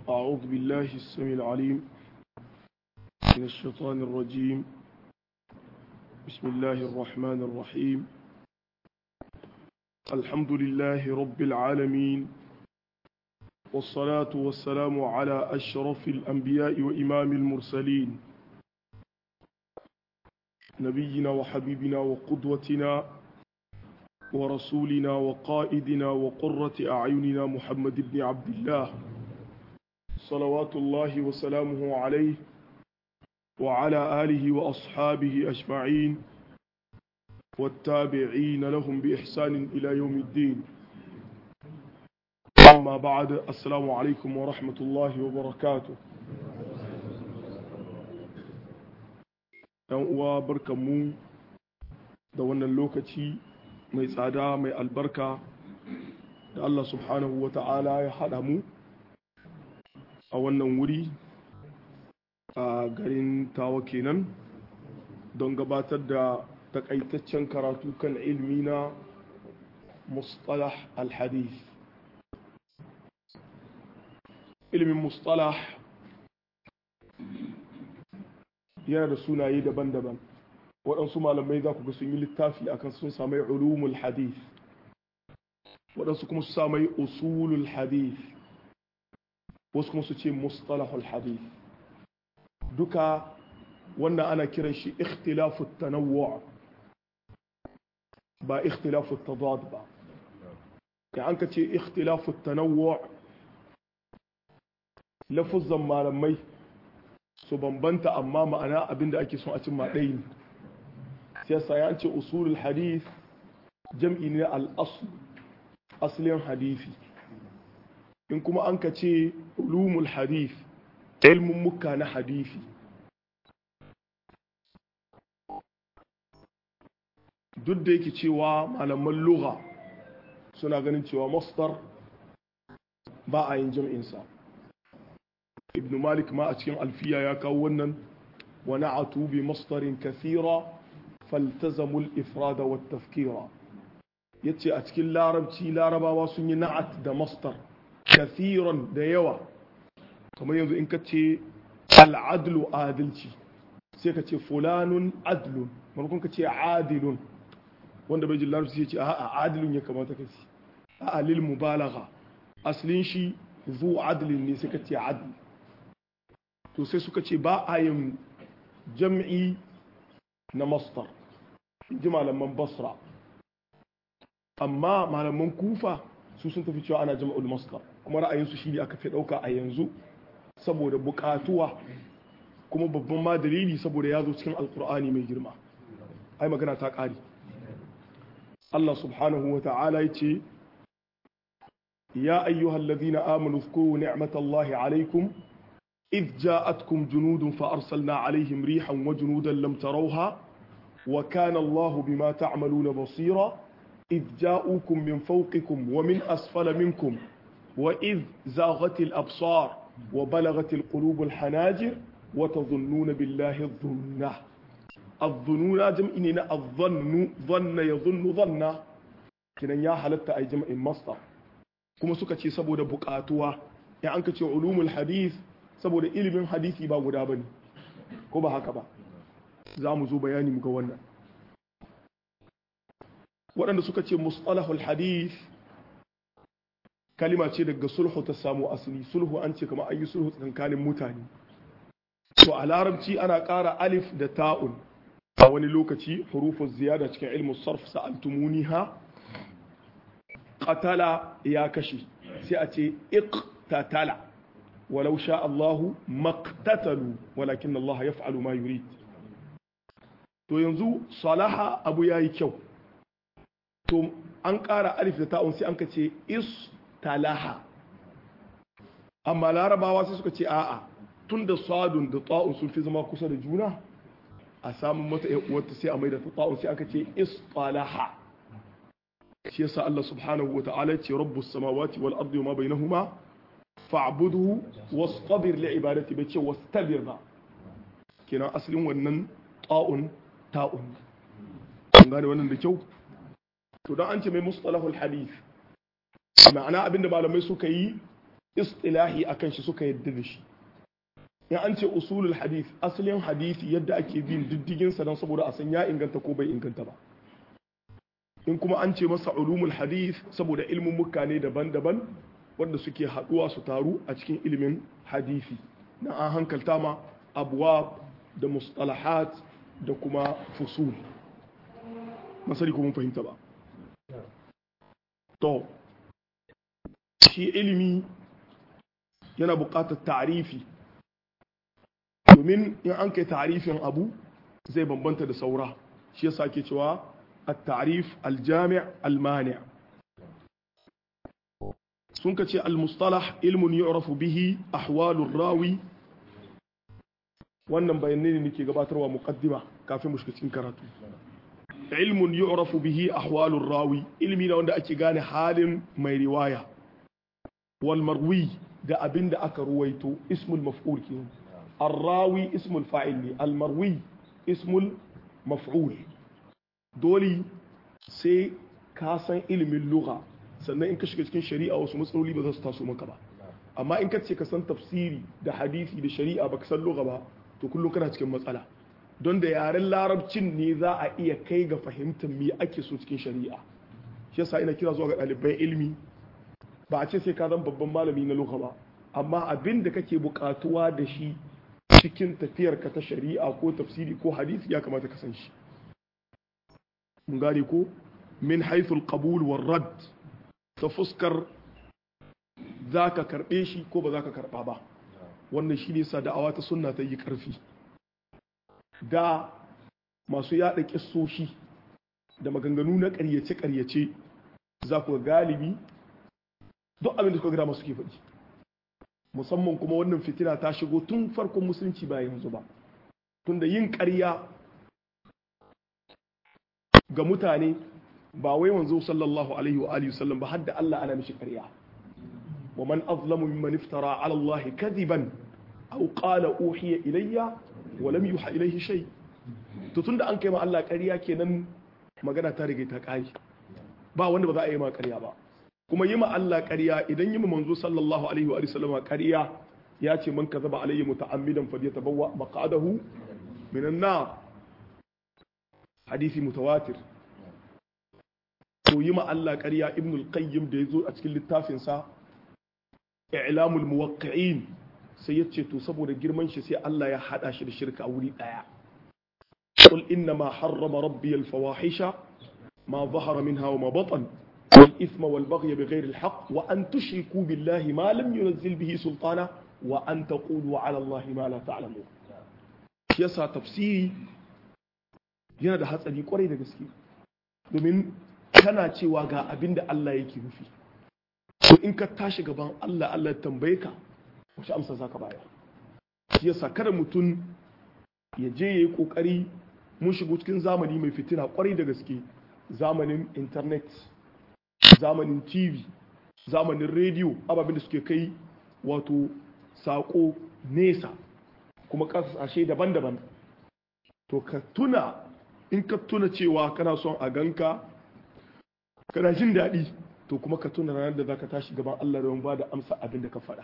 أعوذ بالله السميع العليم من الشيطان الرجيم بسم الله الرحمن الرحيم الحمد لله رب العالمين والصلاة والسلام على أشرف الأنبياء وإمام المرسلين نبينا وحبيبنا وقدوتنا ورسولنا وقائدنا وقرة أعيننا محمد بن عبد الله صلوات الله وسلامه عليه وعلى آله وأصحابه أجمعين والتابعين لهم بإحسان إلى يوم الدين أما بعد السلام عليكم ورحمة الله وبركاته ‘yan uwa barkanmu da wannan lokaci mai tsada mai albarka da Allah subhanahu wa ta'ala ya haɗa mu a wannan wuri a garin tawa kenan don gabatar da takaitaccen karatu kan ilmi na mustalah al-hadith ilmin mustalah yana da sunaye daban-daban waɗansu malamai za ku ga sun yi littafi akan sun samai ulumul hadith waɗansu kuma su samai usulul hadith wasu kuma su ce mustalahul hadith duka wannan ana kiran shi ikhtilafu tanawwu ba ikhtilafu tadad ba ya an ka ce ikhtilafu tanawwu lafuzan malamai su bambanta amma ma'ana abinda ake son a cimma ɗaya ne siyasa ya ce usulul hadith jam'i ne al-asl aslin hadisi in kuma an ka ce ulumul hadith ilmin muka na hadisi duk da yake cewa malaman lugha suna ganin cewa masdar ba a yin jam'insa ibn malik ma a cikin alfiya ya kawo wannan wa na'atu bi masdarin kathira faltazamul ifrada wa tafkira yace a cikin larabci larabawa sun yi na'at da masdar kathiran da yawa kamar yanzu in ka ce al'adlu adalci sai ka ce fulanun adlun maimakon ka ce adilun wanda bai jin larabci ce a adilun ya kamata ka ce a lil mubalagha aslin shi zu adlin ne sai ka ce adl to sai suka ce ba a yin jam'i na mastar ji malaman basra amma malaman kufa su sun tafi cewa ana jama'ul mastar kuma ra'ayinsu shi ne aka fi ɗauka a yanzu saboda buƙatuwa kuma babban ma dalili saboda ya zo cikin alkur'ani mai girma ai magana ta ƙari Allah subhanahu wa ta'ala ya ce ya ayyuhal ladina amanu zkuru ni'matallahi alaikum إذ جاءتكم جنود فأرسلنا عليهم ريحا وجنودا لم تروها وكان الله بما تعملون بصيرا إذ جاءوكم من فوقكم ومن أسفل منكم وإذ زاغت الأبصار وبلغت القلوب الحناجر وتظنون بالله الظنة الظنون جمع إننا الظن ظن يظن ظن كنا يا حلت أي جمع مصدر كما سكتي سبو بقاتوا يعني أنك علوم الحديث saboda ilimin hadisi ba guda bane ko ba haka ba za mu zo bayani mu ga wannan waɗanda suka ce mustalahul hadith kalima ce daga sulhu ta samu asali sulhu an ce kamar an yi sulhu tsakanin mutane to a larabci ana ƙara alif da ta'un a wani lokaci hurufun ziyada cikin ilmu sarf sa'altumuniha qatala ya kashe sai a ce iqtatala ولو شاء الله ما اقتتلوا ولكن الله يفعل ما يريد to yanzu salaha abu yayi kyau to an ƙara alif da ta'un sai an ka ce istalaha amma larabawa sai suka ce a'a tun da sadun da ta'un sun fi zama kusa da juna a samun mata uwarta sai a mai da ta'un sai aka ce istalaha shi yasa Allah subhanahu wa ta'ala ya ce rabbus samawati wal ardi wa ma bainahuma fa'buduhu wastabir li ibadati bai ce wastabir ba kenan asalin wannan ta'un ta'un an gane wannan da kyau to dan an ce mai mustalahul hadith ma'ana abinda malamai suka yi istilahi akan shi suka yadda da shi in an ce usulul hadith asalin hadisi yadda ake bin diddigin sa don saboda a san ya inganta ko bai inganta ba in kuma an ce masa ulumul hadith saboda ilmin mukane daban-daban wanda suke haduwa su taru a cikin ilimin hadisi na an hankalta ma abuwa da mustalahat da kuma fusul masari kuma fahimta ba to shi ilimi yana buƙatar ta'arifi domin in an kai ta'arifin abu zai bambanta da saura shi yasa ke cewa at-ta'rif al-jami' al-mani' sun ka ce al-mustalah ilmun yu'rafu bihi ahwalur rawi wannan bayanai ne nake gabatarwa muqaddima kafin mu shiga cikin karatu ilmun yu'rafu bihi ahwalur rawi ilmi na wanda ake gane halin mai riwaya wal marwi da abinda aka ruwaito ismul maf'ul kenan الراوي اسم الفاعل المروي اسم المفعول dole sai ka san ilimin lugha sannan in ka shiga cikin shari'a wasu matsaloli ba za su taso maka ba amma in ka ce ka san tafsiri da hadisi da shari'a baka san lugha ba to kullum kana cikin matsala don da yaren larabcin ne za a iya kai ga fahimtar me ake so cikin shari'a shi yasa ina kira zuwa ga ɗaliban ilimi ba a ce sai ka zan babban malami na lugha ba amma abin da kake buƙatuwa da shi cikin tafiyarka ta shari'a ko tafsiri ko hadisi ya kamata ka san shi mun gane ko min haithul qabul war rad ta fuskar zaka karbe shi ko ba zaka karba ba wannan shine sa da'awa ta sunna ta yi karfi da masu yada kissoshi da maganganu na ƙaryace ƙaryace za ku galibi duk abin da suka gada masu ke faɗi musamman kuma wannan fitina ta shigo tun farkon musulunci ba yanzu ba tunda yin ƙarya ga mutane ba wai wanzu sallallahu alaihi wa alihi sallam ba har da Allah ana mishi ƙarya wa man azlamu mimman iftara ala Allah kadiban aw qala uhiya ilayya wa lam yuha ilayhi shay to tunda an kai ma Allah ƙarya kenan magana ta rige ta kai ba wanda ba za a yi ma ƙarya ba kuma yi ma Allah ƙarya idan yi ma manzo sallallahu alaihi wa sallam ƙarya ya ce man kazaba alayhi muta'ammidan falyatabawwa maq'adahu minan nar hadisi mutawatir to yi ma Allah ƙarya ibn al-qayyim da yazo a cikin littafin sa i'lamul muwaqqi'in sai ya ce to saboda girman shi sai Allah ya hada shi da shirka a wuri daya qul inna ma harrama rabbi al-fawahisha ma zahara minha wa ma batan والإثم والبغي بغير الحق وأن تشركوا بالله ما لم ينزل به سلطانا وأن تقولوا على الله ما لا تعلمون yasa tafsiri yana da hatsari kwarai da gaske domin kana cewa ga abin da Allah yake nufi to in ka tashi gaban Allah Allah tambaye ka wace amsa za ka bayar shi yasa kada mutum ya je ya yi kokari mun shigo cikin zamani mai fitina kwarai da gaske zamanin internet zamanin tv zamanin rediyo ababen da suke kai wato sako nesa kuma kasashe daban-daban to ka tuna in ka tuna cewa kana son a ganka kana jin daɗi to kuma ka tuna ranar da za ka tashi gaban Allah da ba da amsa abin da ka faɗa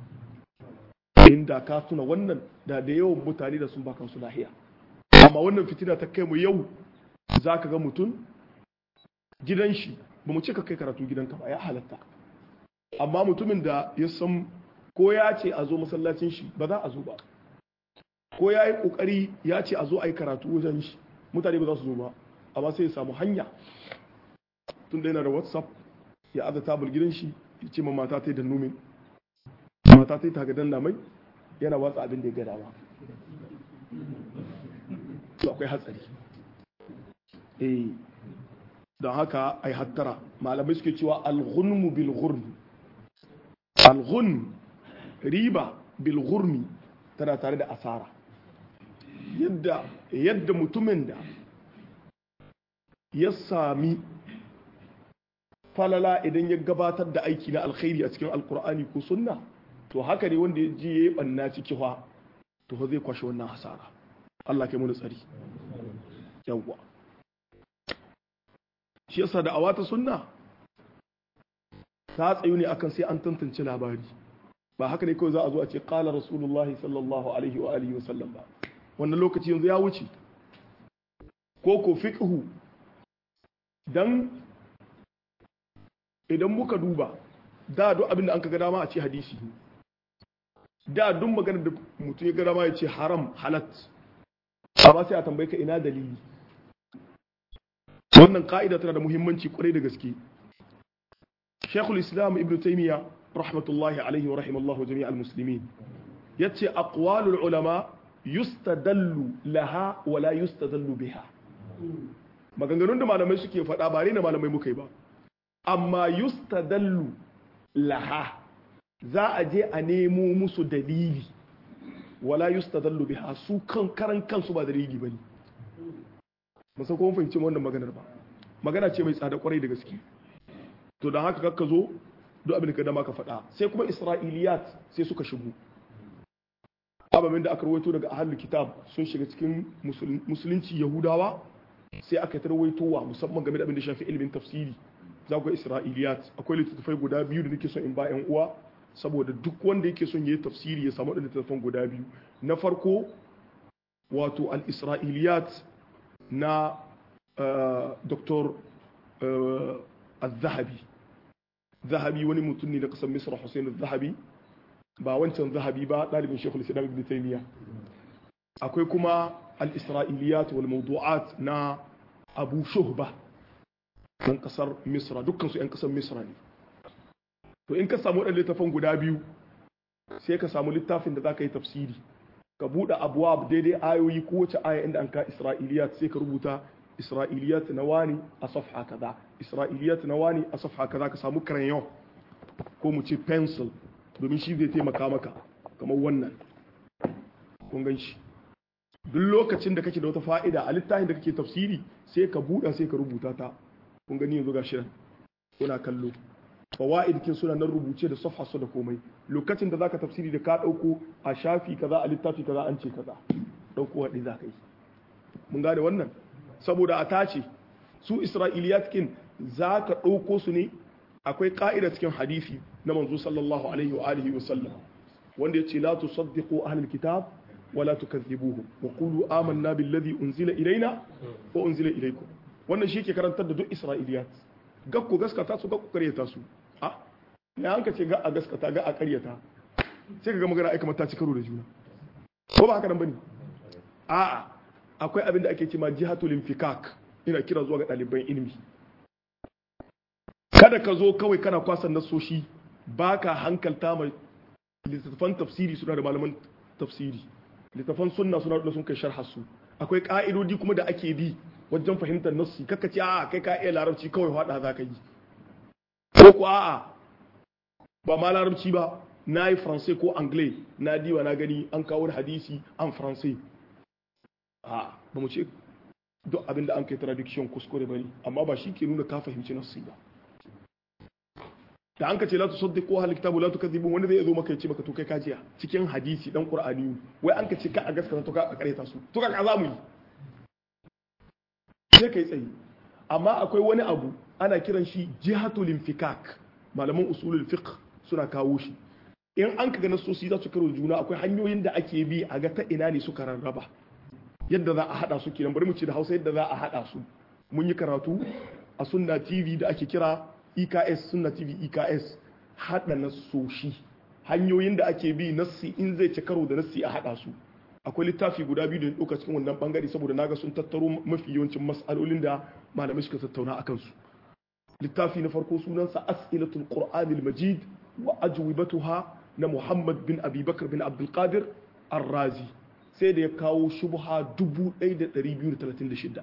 inda ka tuna wannan da da yawan mutane da sun bakan su lahiya amma wannan fitina ta kai mu yau za ka ga mutum gidan shi ba mu ce ka kai karatu gidanka ba ya halatta amma mutumin da ya san ko ya ce a zo masallacin shi ba za a zo ba ko ya yi kokari ya ce a zo a yi karatu wajen shi mutane ba za su zo ba amma sai ya samu hanya tun da yana da whatsapp ya aza tabul gidan shi ya ce ma mata ta yi da numin mata ta yi tagadan mai yana watsa abin da ya gada ba to akwai hatsari eh don haka ai hattara malamai suke cewa alghunmu bil ghurmi alghun riba bil ghurmi tana tare da asara yadda yadda mutumin da ya sami falala idan ya gabatar da aiki na alkhairi a cikin alkur'ani ko sunna to haka ne wanda ya ji ya yi banna ciki fa to zai kwashe wannan hasara Allah kai mu tsari yawwa shi yasa da awata sunna ta tsayu ne akan sai an tantance labari ba haka ne kawai za a zo a ce qala rasulullahi sallallahu alaihi wa alihi wa sallam ba wannan lokaci yanzu ya wuce ko ko fiqhu dan idan muka duba da duk abin da an ka ga dama a ce hadisi da duk maganar da mutum ya ga dama ya ce haram halat amma sai a tambaye ka ina dalili wannan ka'ida tana da muhimmanci kwarai da gaske Sheikhul Islam Ibn Taymiyyah rahmatullahi alaihi wa rahimallahu jami' al-muslimin yace aqwalul ulama yustadallu laha wa la yustadallu biha maganganun da malamai suke faɗa ba ne malamai muka yi ba amma yustadallu laha za a je a nemo musu dalili wala yustadallu biha su kan karan kansu ba dalili bane musan kuma fahimci wannan maganar ba magana ce mai tsada kwarai da gaske to don haka kakka zo duk abin da ka dama ka faɗa sai kuma isra'iliyat sai suka shigo ababen da aka rawaito daga ahlul kitab sun shiga cikin musulunci yahudawa sai aka tarwaitowa musamman game da abin da shafi ilimin tafsiri za ku ga isra'iliyat akwai littattafai guda biyu da nake son in ba yan uwa saboda duk wanda yake son yayi tafsiri ya samu wadannan littattafan guda biyu na farko wato al-isra'iliyat na dr al-zahabi zahabi wani mutum ne na kasar misra hussein al-zahabi ba wancan zahabi ba ɗalibin shekul islam ibn taymiya akwai kuma al-isra'iliyat wal mawdu'at na abu shuhba ɗan kasar misra dukkan su 'yan kasar misra ne to in ka samu waɗanda littafin guda biyu sai ka samu littafin da za ka yi tafsiri ka buɗe abuwa daidai ayoyi kowace aya inda an ka isra'iliyat sai ka rubuta isra'iliyat na wani a safha kaza isra'iliyat na wani a safha kaza ka samu crayon ko mu ce pencil domin shi zai taimaka maka kamar wannan kun gan shi duk lokacin da kake da wata fa'ida a littafin da kake tafsiri sai ka buɗa sai ka rubuta ta kun gani yanzu ga shirin kuna kallo fawaid kin suna nan rubuce da safha su da komai lokacin da zaka tafsiri da ka dauko a shafi kaza a littafi kaza an ce kaza dauko wadi zaka yi mun gane wannan saboda a tace su isra'iliyat kin zaka dauko su ne akwai ka'ida cikin hadisi na manzo sallallahu alaihi wa alihi wa sallam wanda yace la tusaddiqu ahlul kitab wala tukazzibuhum wa qulu amanna billadhi unzila ilaina wa unzila ilaykum wannan shi ke karantar da duk isra'iliyat gakku gaskata su gakku karyata su a ya hanka ce ga a gaskata ga a karyata sai ka ga magana aika mata ci karo da juna ko ba haka nan bane a'a akwai abin da ake cewa jihatul infikak ina kira zuwa ga ɗaliban ilimi kada ka zo kawai kana kwasan nasoshi baka hankalta mai littattafan tafsiri suna da malaman tafsiri littattafan sunna suna da sun kai sharha su akwai ka'idodi kuma da ake bi wajen fahimtar nassi kaka ce a'a kai ka iya larabci kawai hada za ka yi ko ko a'a ba ma larabci ba na yi faransai ko anglais na diwa na gani an kawo hadisi an faransai a ba mu ce duk abin da an kai traduction kuskure bane amma ba shi ke nuna ka fahimci nassi ba da an ka ce la tu saddiqu hal kitabu la tukadhibu wanda zai zo maka ya ce maka to kai kajiya cikin hadisi dan qur'ani wai an ka ce ka a gaskata to ka a kareta su to ka ka za mu yi sai kai tsaye amma akwai wani abu ana kiran shi jihatul infikak malaman usulul fiqh suna kawo shi in an kaga nasosi za su karo juna akwai hanyoyin da ake bi a ga ta ina ne suka rarraba yadda za a hada su kenan bari mu ce da Hausa yadda za a hada su mun yi karatu a sunna TV da ake kira EKS sunna TV EKS hada nasoshi hanyoyin da ake bi nassi in zai ci karo da nassi a hada su akwai littafi guda biyu da ya ɗauka cikin wannan bangare saboda naga sun tattaro mafi yawancin mas'alolin da malamai suka tattauna akan su littafi na farko sunansa as'ilatul qur'anil majid wa ajwibatuha na muhammad bin abubakar bin abdul qadir ar-razi sai da ya kawo shubha 1236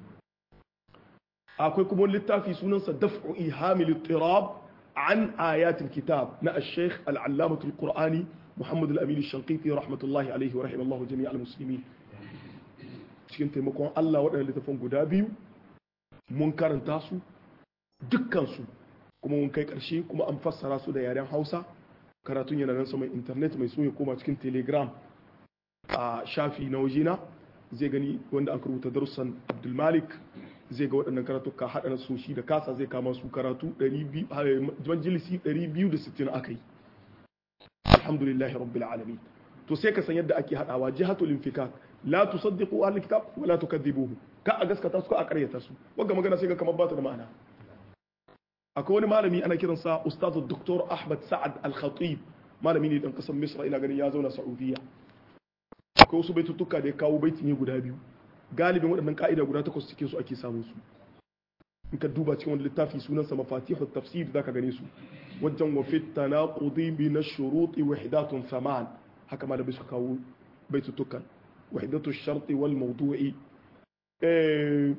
akwai kuma littafi sunansa daf'u ihamil ittirab an ayatul kitab na al-sheikh al-allamatul qur'ani محمد الأمين الشنقيطي رحمة الله عليه ورحمة الله جميع المسلمين cikin taimakon Allah waɗanda littafin guda biyu mun karanta su dukkansu kuma mun kai ƙarshe kuma an fassara su da yaren Hausa karatun yana nan saman internet mai so ya koma cikin telegram a shafi na wajena zai gani wanda aka rubuta darussan Abdul Malik zai ga waɗannan karatu ka haɗa na soshi da kasa zai kama su karatu 260 aka yi alhamdulillahi rabbil alamin to sai ka san yadda ake hadawa jihatul infikak la tusaddiqu ahlul kitab wa la tukadhibuhu ka a gaskata su ka a karyata su wanda magana sai ga kamar ba ta da ma'ana akwai wani malami ana kiransa ustazu Dr. Ahmad Sa'ad Al-Khatib malami ne dan kasar Misra ina ganin ya zauna Saudiya akwai wasu baitutuka da ya kawo baiti ne guda biyu galibin waɗannan ka'ida guda takwas cikin su ake samun su in ka duba cikin wani littafi sunansa mafatihu tafsir zaka gane su wajen wa fit tanaqudi min ash-shurut wahdatun thaman haka ma da bai su kawo baitutukan wahdatu ash-shart wal mawdu'i eh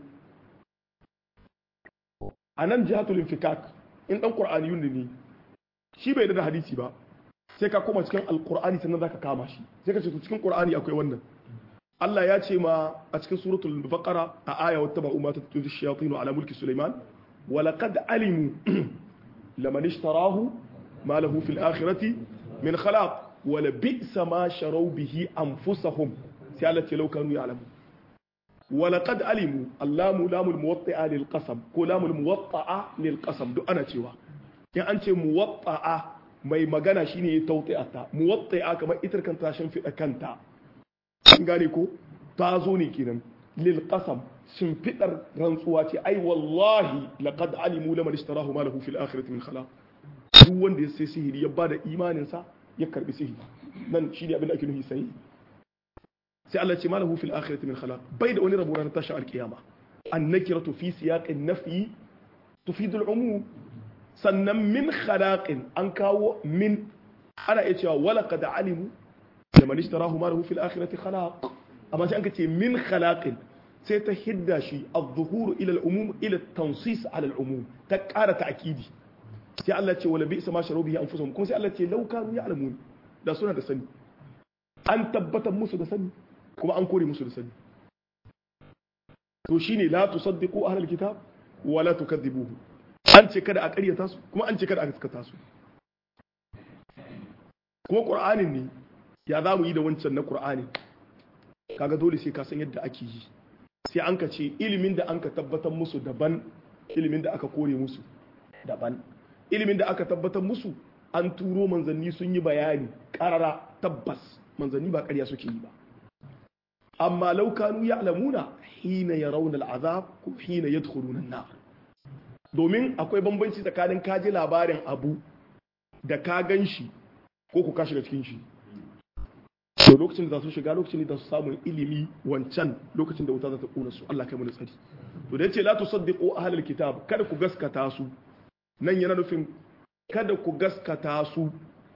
anan jihatul infikak in dan qur'aniyun ne shi bai da hadisi ba sai ka koma cikin alqur'ani sannan zaka kama shi sai ka ce cikin qur'ani akwai wannan Allah ya ce ma a cikin suratul baqara a aya wata ba'u ma tattu shayatin ala mulki Sulaiman wa laqad alimu laman ishtarahu ma lahu fil akhirati min khalaq wa la bi'sa ma sharaw bihi anfusahum sai Allah ce law kanu ya'lamu wa laqad alimu allamu lamul muwatta'a lil qasam ko lamul muwatta'a lil qasam duk ana cewa in an ce muwatta'a mai magana shine ya tawti'ata muwatta'a kamar itar kan tashin fida kanta an gane ko ta zo ne kenan lil qasam shimfidar rantsuwa ce ai wallahi laqad alimu laman ishtarahu ma lahu fil akhirati min khalaq duk wanda ya sai sihiri ya bada imanin sa ya karbi sihiri nan shine abin da ake nufi sai sai Allah ce ma lahu fil akhirati min khalaq bai da wani rabo ranar tashin alkiyama annakiratu fi siyaqin nafyi tufidu al umum sannan min khalaqin an kawo min ana iya cewa wala qad alimu لمن اشتراه ماله في الآخرة خلاق أما سأنك من خلاق سيتهدى شيء الظهور إلى العموم إلى التنصيص على العموم تكار تأكيدي سي الله تي ولا بئس ما شروا به أنفسهم كون سي الله تي لو كانوا يعلمون da suna da sani an tabbatar musu da sani kuma an kore musu da sani to shine la tusaddiqu ahlul kitab wa la tukadhibuhu an ce kada a ƙaryata su kuma an ce kada a gaskata su kuma qur'anin ne ya za mu yi da wancan na Kur'ani kaga dole sai ka san yadda ake yi sai an ka ce ilimin da an ka tabbatar musu daban ilimin da aka kore musu daban ilimin da aka tabbatar musu an turo manzanni sun yi bayani karara tabbas manzanni ba ƙarya suke yi ba amma laukanu ya alamuna hina ya rauna al'azab ko hina ya an-nar domin akwai bambanci tsakanin kaji labarin abu da ka gan shi ko ku ka shiga cikin shi to lokacin da za su shiga lokacin da su samu ilimi wancan lokacin da wuta za ta kona su Allah kai mu tsari to da yace la tusaddiqu ahlul kitab kada ku gaskata su nan yana nufin kada ku gaskata su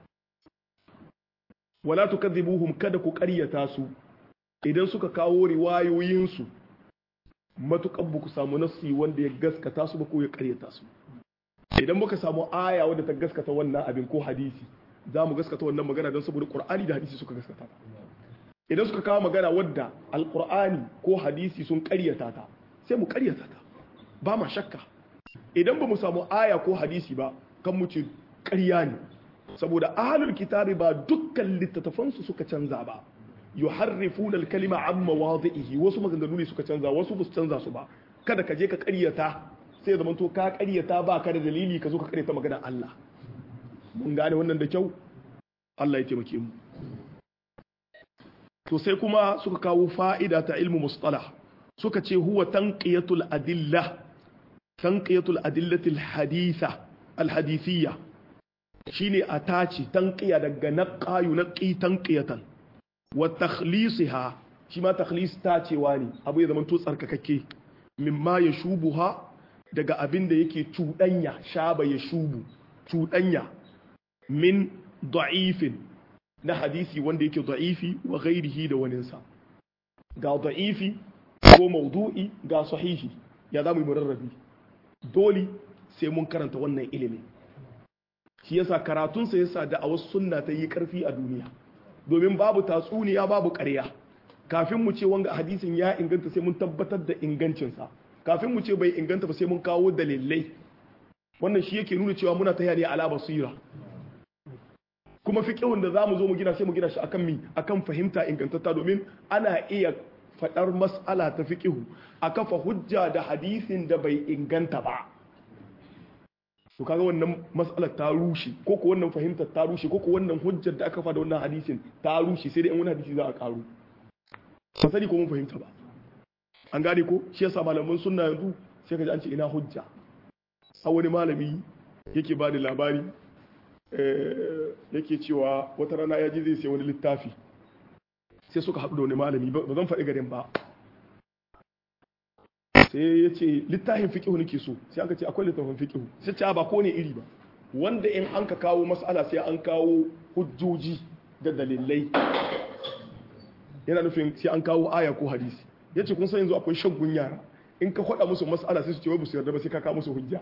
wala tukadhibuhum kada ku ƙaryata su idan suka kawo riwayoyin su matukan ku samu nassi wanda ya gaskata su ba ko ya ƙaryata su idan muka samu aya wadda ta gaskata wannan abin ko hadisi za mu gaskata wannan magana don saboda ƙur'ani da hadisi suka gaskata ta idan suka kawo magana wadda alƙur'ani ko hadisi sun ƙaryata ta sai mu ƙaryata ta ba ma shakka idan ba mu samu aya ko hadisi ba kan mu ce ƙarya ne saboda ahlul kitabi ba dukkan littattafansu suka canza ba yuharrifuna al-kalima an mawadhihi wasu maganganu ne suka canza wasu ba su canza su ba kada ka je ka ƙaryata sai ya zamanto ka ƙaryata ba ka da dalili ka zo ka ƙaryata maganar Allah mun gane wannan da kyau Allah ya taimake mu to sai kuma suka kawo fa'ida ta ilmu mustalah suka ce huwa tanqiyatul adilla tanqiyatul adillati alhaditha alhadithiyya shine a tace tanqiya daga naqayu naqi tanqiyatan wa takhlisiha shi ma takhlis tacewa ne abu ya zama to tsarkakakke mimma yashubuha daga abin da yake cuɗanya shaba ya shubu cuɗanya min da'ifin na hadisi wanda yake da'ifi wa ghairihi da waninsa ga da'ifi ko maudu'i ga sahihi ya za mu yi murarrabi dole sai mun karanta wannan ilimin shi yasa karatunsa yasa da a wasu sunna ta yi karfi a duniya domin babu tatsuniya babu ƙarya kafin mu ce wanga hadisin ya inganta sai mun tabbatar da ingancinsa kafin mu ce bai inganta ba sai mun kawo dalilai wannan shi yake nuna cewa muna ta ne ala basira kuma fiqhun da zamu zo mu gina sai mu gina shi akan mi akan fahimta ingantatta domin ana iya fadar mas'ala ta fiqhu a kafa hujja da hadisin da bai inganta ba to kaga wannan mas'alar ta rushe ko ko wannan fahimtar ta rushe ko ko wannan hujjar da aka fa da wannan hadisin ta rushe sai dai in wani hadisi za a karu ba sani ko mun fahimta ba an gane ko shi yasa malaman sunna yanzu sai ka ji an ce ina hujja a wani malami yake ba da labari yake cewa wata rana ya ji zai sai wani littafi sai suka haɗu da wani malami ba zan faɗi garin ba sai ya ce littafin fiƙihu nake so sai aka ce akwai littafin fiƙihu sai ce ba ko ne iri ba wanda in an ka kawo mas'ala sai an kawo hujjoji da dalilai yana nufin sai an kawo aya ko hadisi ya ce kun san yanzu akwai shaggun yara in ka faɗa musu mas'ala sai su ce wai ba su yarda ba sai ka kawo musu hujja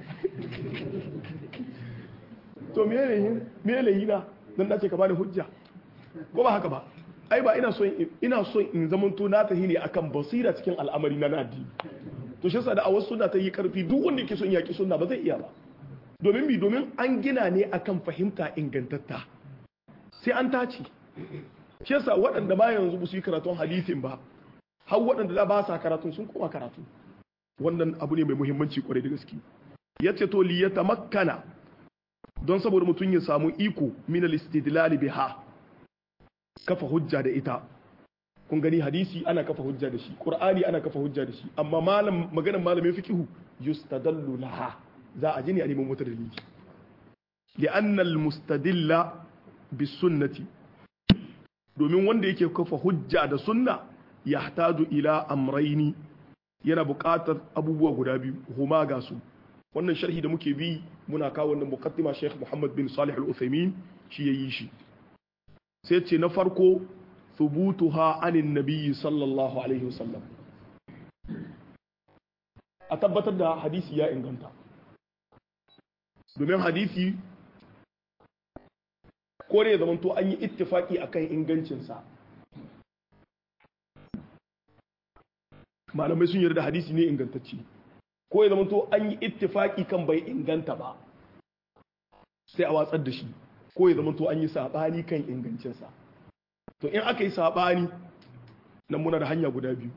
to me ne me ne na dan dace ka bani hujja ko ba haka ba ai ba ina so ina so in zamanto na tahi ne akan basira cikin al'amari na addini to shi yasa da a wasu suna ta yi karfi duk wanda yake son yaki sunna ba zai iya ba domin bi domin an gina ne akan fahimta ingantatta sai an tace shi yasa waɗanda ba yanzu ba su yi karatun hadisin ba har waɗanda da ba sa karatun sun koma karatu wannan abu ne mai muhimmanci kwarai da gaske yace to li yatamakkana don saboda mutum ya samu iko min al-istidlal biha kafa hujja da ita kun gani hadisi ana kafa hujja da shi qur'ani ana kafa hujja da shi amma malam maganar malamin fiqhu yustadallu laha za a ji ne a neman wata dalili li'anna al-mustadilla bis sunnati domin wanda yake kafa hujja da sunna yahtaju ila amraini yana buƙatar abubuwa guda biyu huma ga su wannan sharhi da muke bi muna kawo wannan muqaddima Sheikh Muhammad bin Salih Al-Uthaymeen shi yayi shi sai ce na farko thubutuha anin nabiyyi sallallahu alaihi wasallam a tabbatar da hadisi ya inganta domin hadisi ko ne zaman to an yi ittifaki akan ingancinsa malamai sun yarda hadisi ne ingantacce ko ya zama to an yi ittifaki kan bai inganta ba sai a watsar da shi ko ya zama to an yi sabani kan ingancinsa to in aka yi sabani nan muna da hanya guda biyu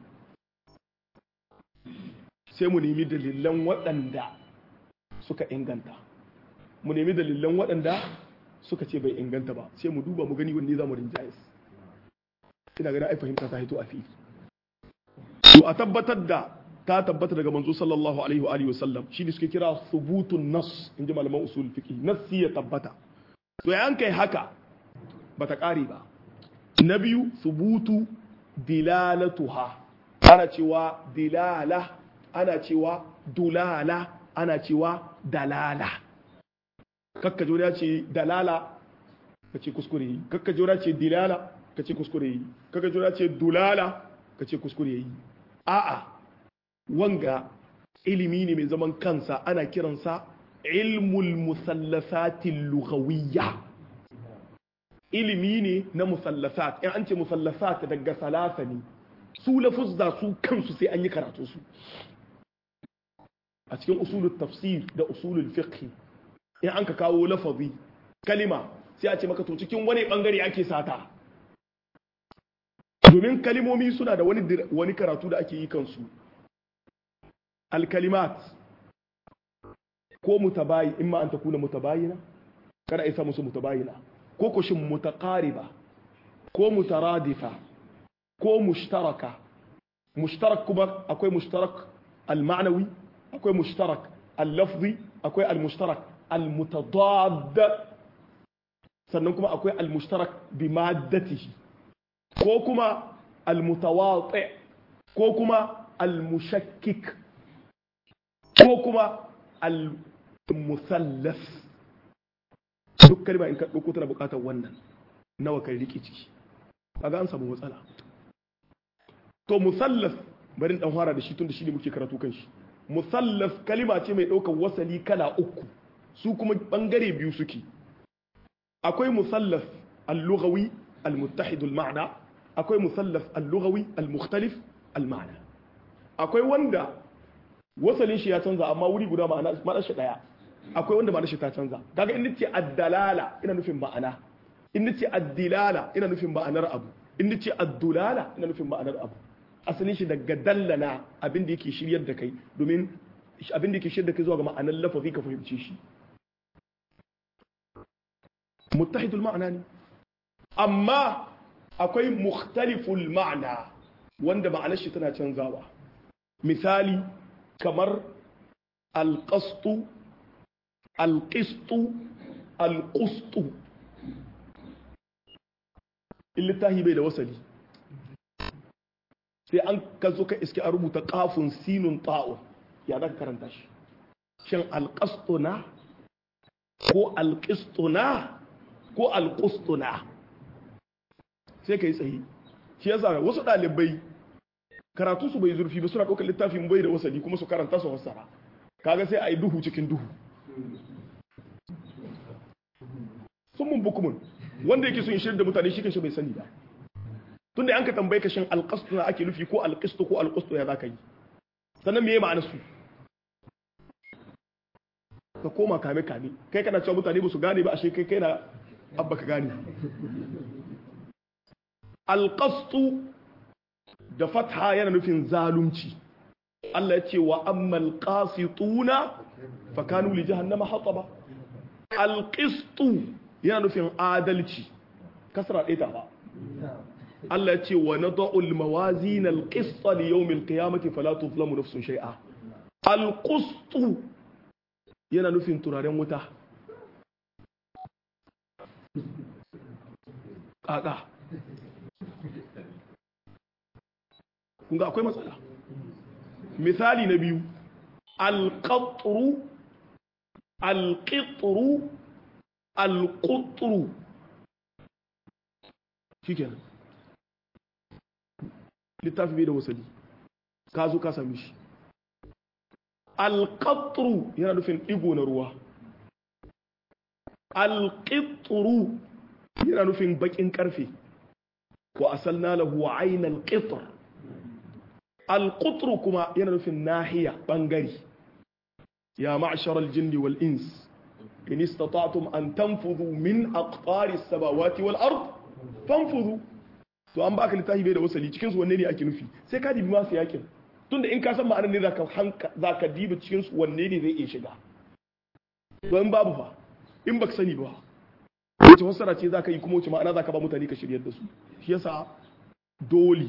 sai mu nemi dalilan waɗanda suka inganta mu nemi dalilan waɗanda suka ce bai inganta ba sai mu duba mu gani wanne za mu rinjayes ina gani ai fahimta ta hito a fili to a tabbatar da ta tabbata daga manzo sallallahu alaihi wa alihi wasallam shi ne suke kira thubutun nas inji malaman usul fiqi nassi ya tabbata to yan kai haka bata kare ba na biyu thubutu dilalatuha ana cewa dilala ana cewa dulala ana cewa dalala kakka jona ce dalala ka ce kuskure yi kakka jona ce dilala ka ce kuskure yi kakka jona ce dulala ka ce kuskure yi a'a wanga ilimi ne mai zaman kansa ana kiransa ilmul musallasatin lughawiyya ilimi ne na musallasat in an ce musallasat daga salasa ne su lafuzza su kansu sai an yi karatu su a cikin usulul tafsir da usulul fiqh in an ka kawo lafazi kalima sai a ce maka to cikin wani bangare ake sata domin kalimomi suna da wani wani karatu da ake yi kansu alkalimat ko mutabayi in ma an ta kuna mutabayina kada a isa musu mutabayina ko kushin mutaqariba ko mutaradifa ko mushtaraka mushtarak kuma akwai mushtarak al-ma'nawi akwai mushtarak al-lafzi akwai al-mushtarak al-mutadad sannan kuma akwai al-mushtarak bi maddatihi ko kuma al-mutawati ko kuma al-mushakkik ko kuma al-musallas duk kalma in ka ɗauko tana buƙatar wannan nawa kai riƙe ciki kaga an samu matsala to musallas bari dan fara da shi tun da shi ne muke karatu kan shi musallas kalima ce mai ɗaukar wasali kala uku su kuma bangare biyu suke akwai musallas al-lughawi al-muttahid al-ma'na akwai musallas al-lughawi al-mukhtalif al-ma'na akwai wanda wasalin shi ya canza amma wuri guda ma'ana shi daya akwai wanda ma'ana shi ta canza kaga in nace ad-dalala ina nufin ma'ana in nace ad-dilala ina nufin ma'anar abu in nace ad-dulala ina nufin ma'anar abu asalin shi daga dallana abin da yake shiryar da kai domin abin da yake shiryar da kai zuwa ga ma'anar lafazi ka fahimce shi muttahidul ma'ana ne amma akwai mukhtaliful ma'ana wanda ma'anar shi tana canzawa misali kamar alƙastu alƙistu alƙustu in littahi bai da wasali sai an ka zo ka iske a rubuta kafin sinun ta'un ya za ka karanta shi shin alƙastuna ko alƙistuna ko alƙustuna sai ka yi tsaye shi yasa wasu ɗalibai karatu su bai zurfi ba suna ɗaukar littafin bai da wasali kuma su karanta su fassara kaga sai a yi duhu cikin duhu sun mun bukumun wanda yake son shirin da mutane shi kanshi bai sani ba tunda an ka tambaye ka shin alqastu na ake nufi ko alqistu ko alqustu ya zaka yi sannan meye ma'anar su ka koma kame kame kai kana cewa mutane ba su gane ba ashe kai kai na abba ka gane alqastu da fatha yana nufin zalunci Allah ya ce wa ammal qasituna fa kanu li jahannama hataba alqistu yana nufin adalci kasra ɗaya ta ba Allah ya ce wa nada'u al-mawazin al-qist li yawm al-qiyamati fala tuzlamu nafsun shay'a al-qist yana nufin turaren wuta kaka kun ga akwai matsala misali na biyu al-qatru al-qitru al-qutru shikenan littafi bai da wasali ka zo ka sami shi alƙatru yana nufin ɗigo na ruwa alƙitru yana nufin baƙin ƙarfe wa asalna lahu ainal qitr alqutru kuma yana nufin nahiya bangare ya ma'shar aljinn wal ins in istata'tum an tanfudhu min aqtari as-samawati wal ard fanfudhu to an baka littafi bai da wasali cikin su wanne ne ake nufi sai ka dibi masu yakin tunda in ka san ma'anar ne zaka hanka zaka dibi cikin su wanne ne zai iya shiga to in babu fa in baka sani ba wace fassara ce zaka yi kuma wace ma'ana zaka ba mutane ka shiryar da su shi yasa dole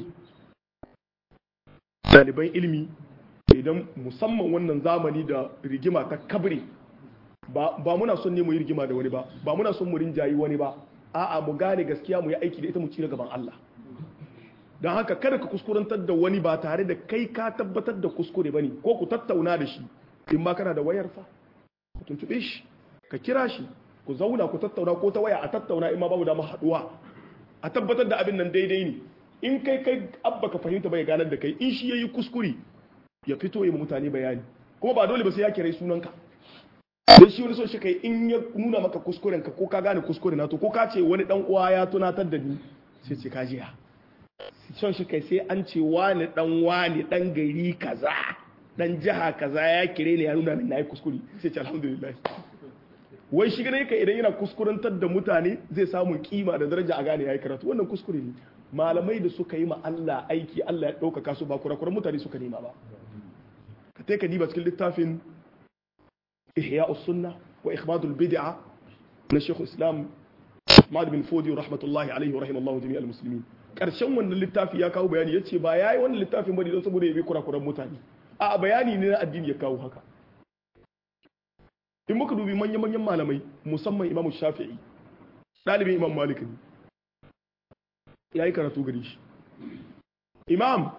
ɗaliban ilimi idan musamman wannan zamani da rigima ta kabre ba muna son ne mu yi rigima da wani ba ba muna son mu rinjayi wani ba a'a mu gane gaskiya mu yi aiki da ita mu ci gaban Allah don haka kada ka kuskurantar da wani ba tare da kai ka tabbatar da kuskure bane ko ku tattauna da shi in ma kana da wayarsa ku tuntube shi ka kira shi ku zauna ku tattauna ko ta waya a tattauna in ma babu dama haduwa a tabbatar da abin nan daidai ne in kai kai abba ka fahimta bai ganar da kai in shi yayi kuskure ya fito ya mutane bayani kuma ba dole ba sai ya kira sunanka don shi wani so shi kai in ya nuna maka kuskuren ka ko ka gane kuskure na to ko ka ce wani dan uwa ya tunatar da ni sai ce ka jiya son shi kai sai an ce wani dan wani dan gari kaza dan jiha kaza ya kire ni ya nuna min nayi kuskure sai ce alhamdulillah wai shi gane ka idan yana kuskurantar da mutane zai samu kima da daraja a gane yayi karatu wannan kuskure ne malamai da suka yi ma Allah aiki Allah ya ɗaukaka su ba kurakuran mutane suka nema ba ka ta ka diba cikin littafin ihya sunna wa ikhmadul bid'a na shekul islam Ahmad bin Fodi rahmatullahi alaihi wa rahimallahu jami'al muslimin karshen wannan littafi ya kawo bayani yace ba yayi wannan littafin bane don saboda ya bi kurakuran mutane a bayani ne na addini ya kawo haka in muka dubi manyan manyan malamai musamman Imam Shafi'i dalibin Imam Malik ne ya yi karatu gari shi imam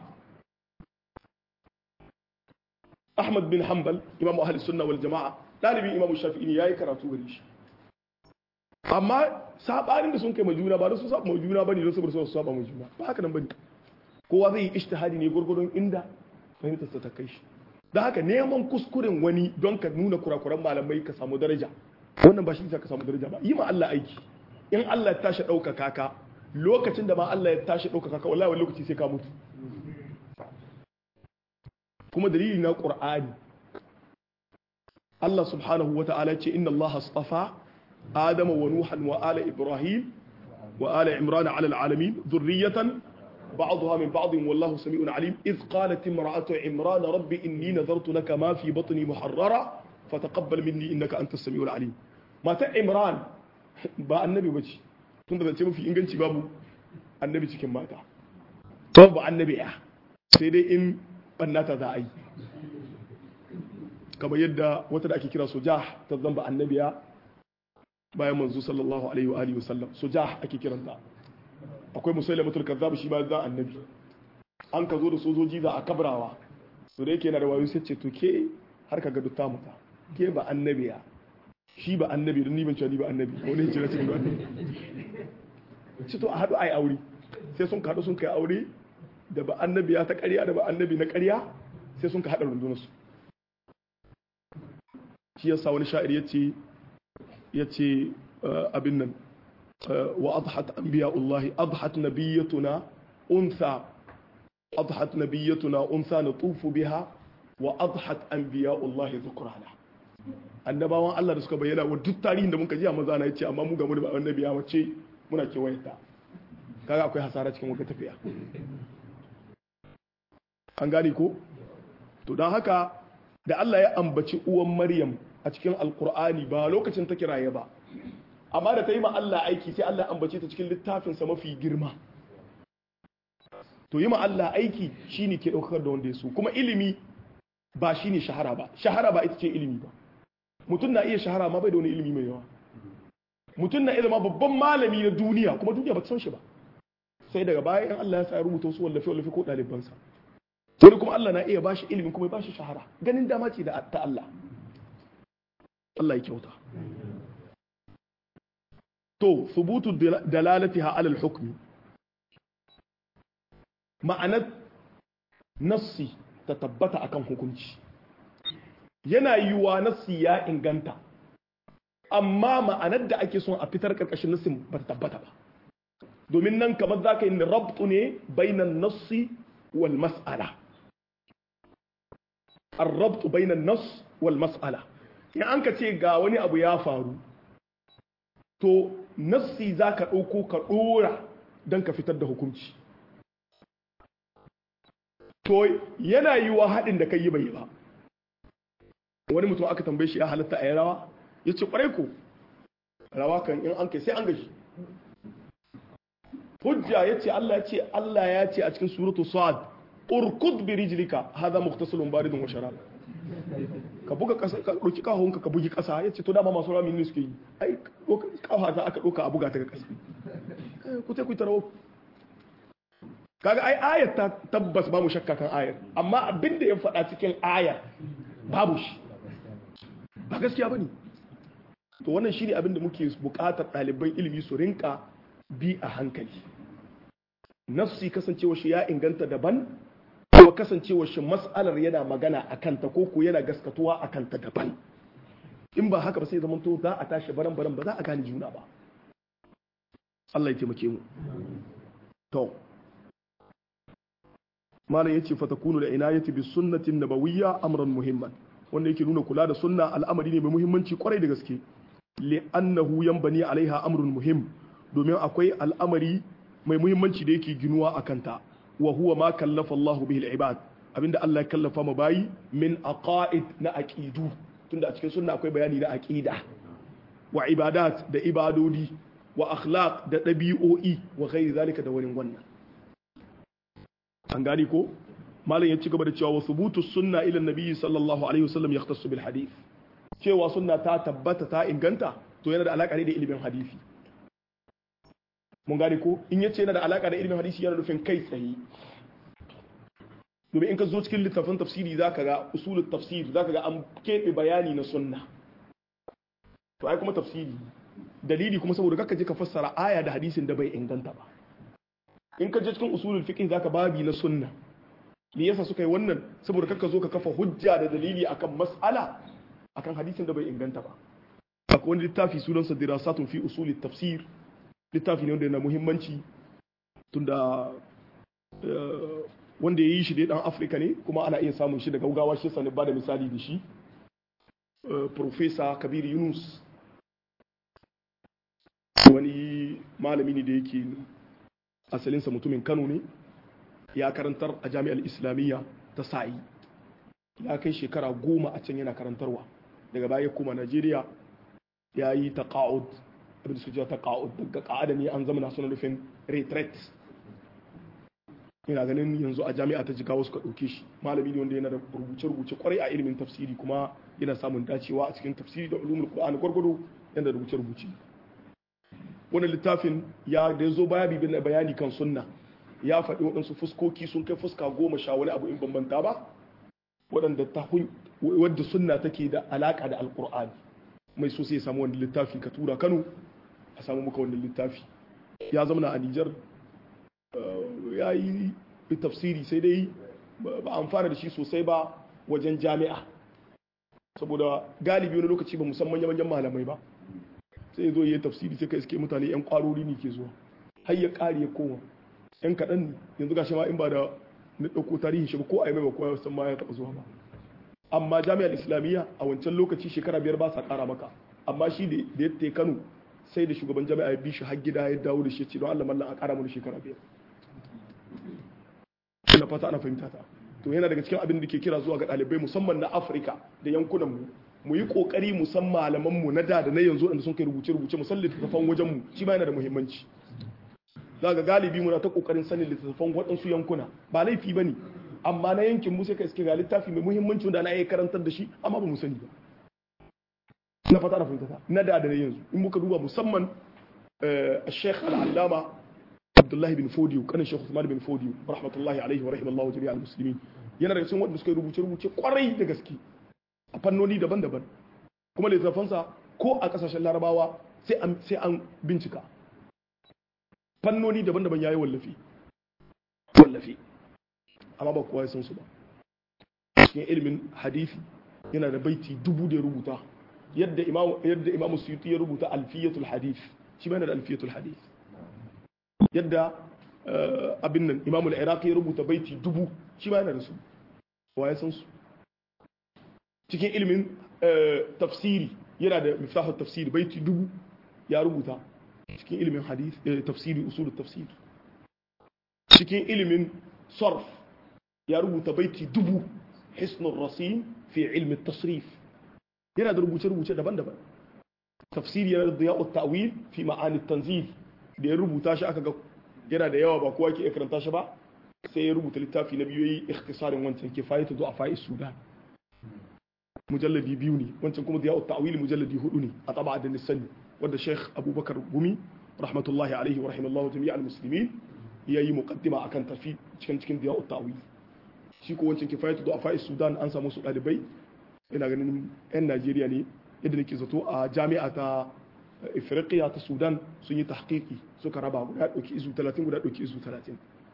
ahmad bin hanbal imam ahli sunna wal jama'a dalibin imam shafi'i ne ya yi karatu gari shi amma sabanin da sun kai majuna ba da su saba majuna bane don saboda su saba majuna ba haka nan bane kowa zai yi ijtihadi ne gurgurdon inda fahimtar sa ta kai shi da haka neman kuskuren wani don ka nuna kurakuran malamai ka samu daraja wannan ba shi ka samu daraja ba yi ma Allah aiki in Allah ya tashi ɗaukaka ka lokacin da ma Allah ya tashi ɗaukaka ka wallahi wani lokaci sai ka mutu kuma dalili na ƙur'ani Allah subhanahu wa ta'ala ce inna Allah astafa Adama wa Nuhan wa ala Ibrahim wa ala Imran ala alalamin dhurriyatan بعضها من بعض والله سميع عليم إذ قالت امرأة عمران ربي إني نذرت لك ما في بطني محررة فتقبل مني إنك أنت السميع العليم ما عمران ba annabi ba ce tun da zance mafi inganci babu annabi cikin mata babu annabi ya sai dai in bannata za a yi kamar yadda wata da ake kira soja ta zamba annabiya bayan manzo sallallahu alaihi wa alihi wasallam soja ake kiranta akwai musailamatul kazzab shi ba za annabi an ka zo da sojoji za a kabrawa to da yake yana da wayo sai ce to ke har ka ga dutta muta ke ba annabiya shi ba annabi don ni ban cewa ni ba annabi ko ne ce na cikin annabi ce to a haɗu ai aure sai sun kaɗu sun kai aure da ba annabiya ta ƙarya da ba annabi na ƙarya sai sun ka haɗa rundunarsu shi yasa wani sha'ir ya ce ya ce abin nan wa adhat anbiya'ullahi adhat nabiyyatuna untha adhat nabiyyatuna untha natufu biha wa adhat anbiya'ullahi dhukrana annabawan Allah da suka bayyana wa duk tarihin da muka ji a maza na yace amma mu ga mu da annabiya mace muna kewayeta kaga akwai hasara cikin wata tafiya an gane ko to don haka da Allah ya ambaci uwan Maryam a cikin alkur'ani ba lokacin ta kiraye ba amma da ta yi ma Allah aiki sai Allah ya ambace ta cikin littafinsa mafi girma to yi ma Allah aiki shine ke ɗaukar da wanda ya so kuma ilimi ba shine shahara ba shahara ba ita ce ilimi ba mutum na iya shahara ma bai da wani ilimi mai yawa mutum na ilima babban malami na duniya kuma duniya ba ta san shi ba sai daga baya in Allah ya sa ya rubuta su wallafe wallafe ko ɗalibansa wani kuma Allah na iya bashi ilimin kuma ya bashi shahara ganin dama ce da ta Allah Allah ya kyauta to subutu dalalatiha alal hukmi ma'anar nassi ta tabbata akan hukunci yana yiwuwa nassi ya inganta amma ma'anar da ake son a fitar karkashin nassin ba ta tabbata ba domin nan kamar za ka yi rabtu ne bainan nassi wal mas'ala الربط بين النص والمسألة in an ka ce ga wani abu ya faru to nassi za ka ɗauko ka ɗora don ka fitar da hukunci to yana yi wa haɗin da kai yi bai ba wani mutum aka tambaye shi ya halatta a yi rawa ya ce ƙwarai ko rawa kan in an kai sai an gashi hujja ya ce Allah ya ce Allah ya ce a cikin suratu sa'ad urkud bi rijlika hadha mughtasalun baridun wa sharab ka buga kasa ka doki kahonka ka bugi kasa yace to dama masu rami ne suke yi ai kafa za aka doka a buga ta ga kasa ku sai ku tarawo kaga ai ayat ta tabbas ba mu shakka kan ayar amma abinda ya faɗa cikin ayar babu shi ba gaskiya bane to wannan shine abin da muke buƙatar ɗaliban ilimi su rinka bi a hankali nafsi kasancewa shi ya inganta daban kuma kasancewa shi mas'alar yana magana a kanta ko ko yana gaskatuwa a kanta daban in ba haka ba sai zaman to za a tashi baran baran ba za a gane juna ba Allah ya taimake mu to malam yace fa takunu da inayati bis sunnati nabawiyya amran muhimman wanda yake nuna kula da sunna al'amari ne mai muhimmanci kwarai da gaske li'annahu yanbani alaiha amrun muhim domin akwai al'amari mai muhimmanci da yake ginuwa a kanta wa huwa ma kallafa Allahu bihi al-ibad abinda Allah ya kallafa ma bayi min aqaid na aqidu tunda a cikin sunna akwai bayani na aqida wa ibadat da ibadodi wa akhlaq da dabi'o'i wa ghairi zalika da wani wannan an gani ko malam ya ci gaba da cewa wa thubutu sunna ila nabi sallallahu alaihi wasallam yahtassu bil hadith cewa sunna ta tabbata ta inganta to yana da alaka ne da ilimin hadisi mun gane ko in yace yana da alaka da ilimin hadisi yana nufin kai tsaye domin in ka zo cikin littafin tafsiri zaka ga usulul tafsir zaka ga an keɓe bayani na sunna to ai kuma tafsiri dalili kuma saboda kaka je ka fassara aya da hadisin da bai inganta ba in ka je cikin usulul fiqh zaka babi na sunna me yasa suka yi wannan saboda kaka zo ka kafa hujja da dalili akan mas'ala akan hadisin da bai inganta ba akwai wani littafi sunansa dirasatun fi usulit tafsir littafi ne wanda yana muhimmanci tunda wanda ya yi shi dai dan afirka ne kuma ana iya samun shi da gaugawa shi sani ba da misali da shi profesa kabir yunus wani malami ne da yake asalinsa mutumin kano ne ya karantar a jami'ar islamiyya ta sa'i ya kai shekara goma a can yana karantarwa daga baya ya koma najeriya ya yi taqa'ud abin da suke ta qa'ud daga qa'ada ne an zama suna nufin retreat ina ganin yanzu a jami'a ta jigawa suka ɗauke shi malami ne wanda yana da rubuce-rubuce kwarai a ilimin tafsiri kuma yana samun dacewa a cikin tafsiri da ulumul qur'ani gwargwado yana da rubuce-rubuce wannan littafin ya da ya zo baya bibin bayani kan sunna ya faɗi waɗansu fuskoki sun kai fuska goma sha wani abu in bambanta ba waɗanda ta wadda sunna take da alaƙa da alƙur'ani mai so sai ya samu wani littafi ka tura kano a samu muka wani littafi ya zama a nijar ya yi tafsiri sai dai ba amfana da shi sosai ba wajen jami'a saboda galibi wani lokaci ba musamman manyan malamai ba sai ya zo yi tafsiri sai ka iske mutane yan kwarori ne ke zuwa har ya kare ya koma yan kaɗan yanzu ga ma in ba da na ɗauko tarihin shi ba ko a yi mai ba kowa san ma ya taɓa zuwa ba amma jami'ar islamiyya a wancan lokaci shekara biyar ba sa ƙara maka amma shi da ya te kano sai da shugaban jami'a ya bi shi har gida ya dawo da shi ce don allah mallan a ƙara mana shekara biyar ina fata ana fahimta ta to yana daga cikin abin da ke kira zuwa ga ɗalibai musamman na afirka da yankunan mu mu yi kokari mu san malaman mu na da da na yanzu da sun kai rubuce rubuce mu san littattafan wajen mu shi ma yana da muhimmanci za ga galibi muna ta kokarin sanin littattafan waɗansu yankuna ba laifi bane amma na yankin mu sai ka iske ga littafi mai muhimmanci wanda ana iya karantar da shi amma ba mu sani ba na fata na fahimta ta na da da na yanzu in muka duba musamman الشيخ العلامة عبد الله بن فوديو كان الشيخ عثمان بن فوديو رحمة الله عليه ورحمة الله جميع المسلمين yana daga cikin wanda suka rubuce rubuce kwarai da gaske a fannoni daban-daban kuma littafansa ko a kasashen larabawa sai an bincika fannoni daban-daban yayi wallafi wallafi amma ba kowa ya san su ba cikin ilimin hadisi yana da baiti dubu da ya rubuta yadda imamu yadda imamu suyuti ya rubuta alfiyatul hadith shi ma yana da alfiyatul hadith yadda abin nan imamul iraqi ya rubuta baiti dubu shi ma yana da su wa ya san su cikin ilimin tafsiri yana da miftahul tafsiri baiti dubu ya rubuta cikin ilimin hadith tafsiri usulul tafsir cikin ilimin sarf ya rubuta baiti dubu hisnul rasim fi ilmi tasrif yana da rubuce-rubuce daban-daban tafsiri yana da diya'ut ta'wil fi ma'ani tanzil da ya rubuta shi aka ga yana da yawa ba kowa ke karanta shi ba sai ya rubuta littafi na biyu yi ikhtisarin wancan kifayatu du'afa sudan mujalladi biyu ne wancan kuma diya'ut ta'wil mujalladi hudu ne a taba da nisani wanda Sheikh Abubakar Gumi rahmatullahi alaihi wa rahimallahu jami'al muslimin yayi muqaddima akan tafi cikin cikin diya'ut ta'wil shi ko wancan kifayatu du'afa sudan an samu su dalibai ina ganin yan Najeriya ne yadda nake zato a jami'a ta Ifriqiya ta Sudan sun yi tahqiqi suka raba guda dauki izu 30 guda dauki izu 30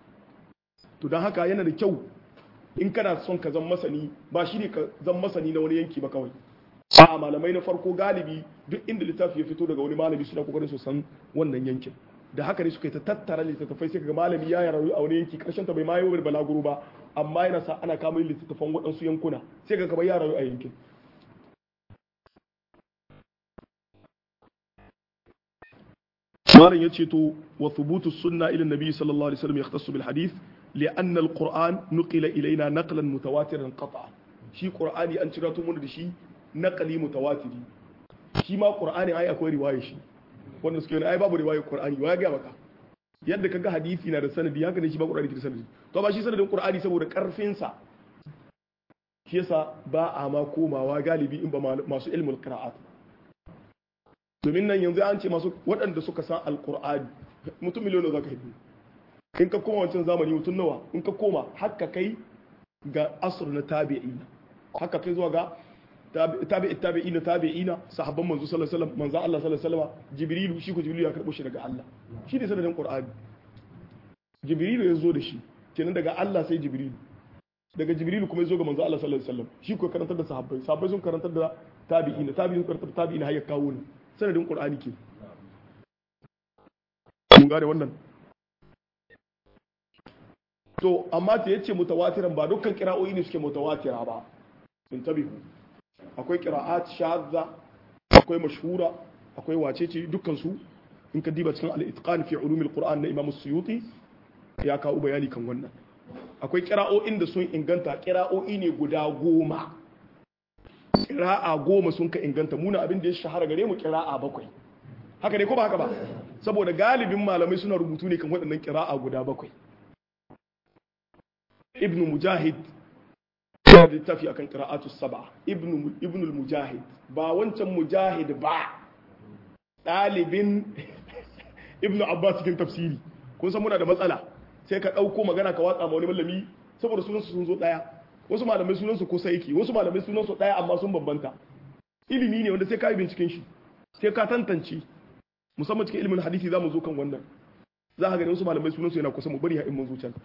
to dan haka yana da kyau in kana son ka zama masani ba shi ne ka zama masani na wani yanki ba kawai a malamai na farko galibi duk inda littafi ya fito daga wani malami suna kokarin su san wannan yankin da haka ne suka yi ta tattara littattafai sai kaga malami ya rayu a wani yanki karshen ta bai ma yi balaguro ba amma yana sa ana kama littattafan waɗansu yankuna sai ka ya rayu a yankin malam ya ce to wa thubutu sunna ila nabi sallallahu alaihi wasallam yahtassu bil hadith لأن القرآن نقل إلينا نقلا متواترا قطعا شي قرآني أن تراتو من دشي نقلي متواتري شي ما قرآني أي أكوي رواية شي wannan suke wani ai babu riwayar Qur'ani wa ga maka yadda kaga hadisi na da sanadi haka ne shi ba Qur'ani ke da sanadi to ba shi sanadin Qur'ani saboda karfin sa shi yasa ba a ma komawa galibi in ba masu ilmul qira'at domin nan yanzu an ce masu waɗanda suka san alqur'ani mutum miliyon zaka hidu in ka koma wancan zamani mutum nawa in ka koma haka kai ga asr na tabi'ina haka kai zuwa ga tabi'i tabi'ina tabi'ina sahabban manzo sallallahu alaihi wasallam manzo Allah sallallahu alaihi wasallam jibrilu shi ko jibrilu ya karbo shi daga Allah shi ne sanadin qur'ani jibrilu ya zo da shi kenan daga Allah sai jibrilu daga jibrilu kuma ya zo ga manzo Allah sallallahu alaihi wasallam shi ko karantar da sahabbai sahabbai sun karantar da tabi'ina tabi'in sun karantar da tabi'ina har ya kawo ne sanadin qur'ani ke mun gane wannan to amma ta yace mutawatiran ba dukkan kira'o'i ne suke mutawatira ba in tabihu akwai qira'at shadza akwai mashhura akwai wacece dukkan su in ka diba cikin al-itqan fi ulum al-qur'an na imam suyuti ya kawo bayani kan wannan akwai kira'o'in da sun inganta kira'o'i ne guda goma kira'a goma sun ka inganta muna abin da ya shahara gare mu kira'a bakwai haka ne ko ba haka ba saboda galibin malamai suna rubutu ne kan waɗannan kira'a guda bakwai ibn mujahid ya littafi akan qira'atu sab'a ibn ibn mujahid ba wancan mujahid ba ɗalibin ibn abbas cikin tafsiri kun san muna da matsala sai ka ɗauko magana ka watsa ma wani malami saboda sunansu sun zo ɗaya wasu malamai sunansu kusa yake wasu malamai sunansu ɗaya amma sun bambanta ilimi ne wanda sai ka yi binciken shi sai ka tantance musamman cikin ilimin hadisi za mu zo kan wannan za ka gani wasu malamai sunansu yana kusa mu bari in mun zo can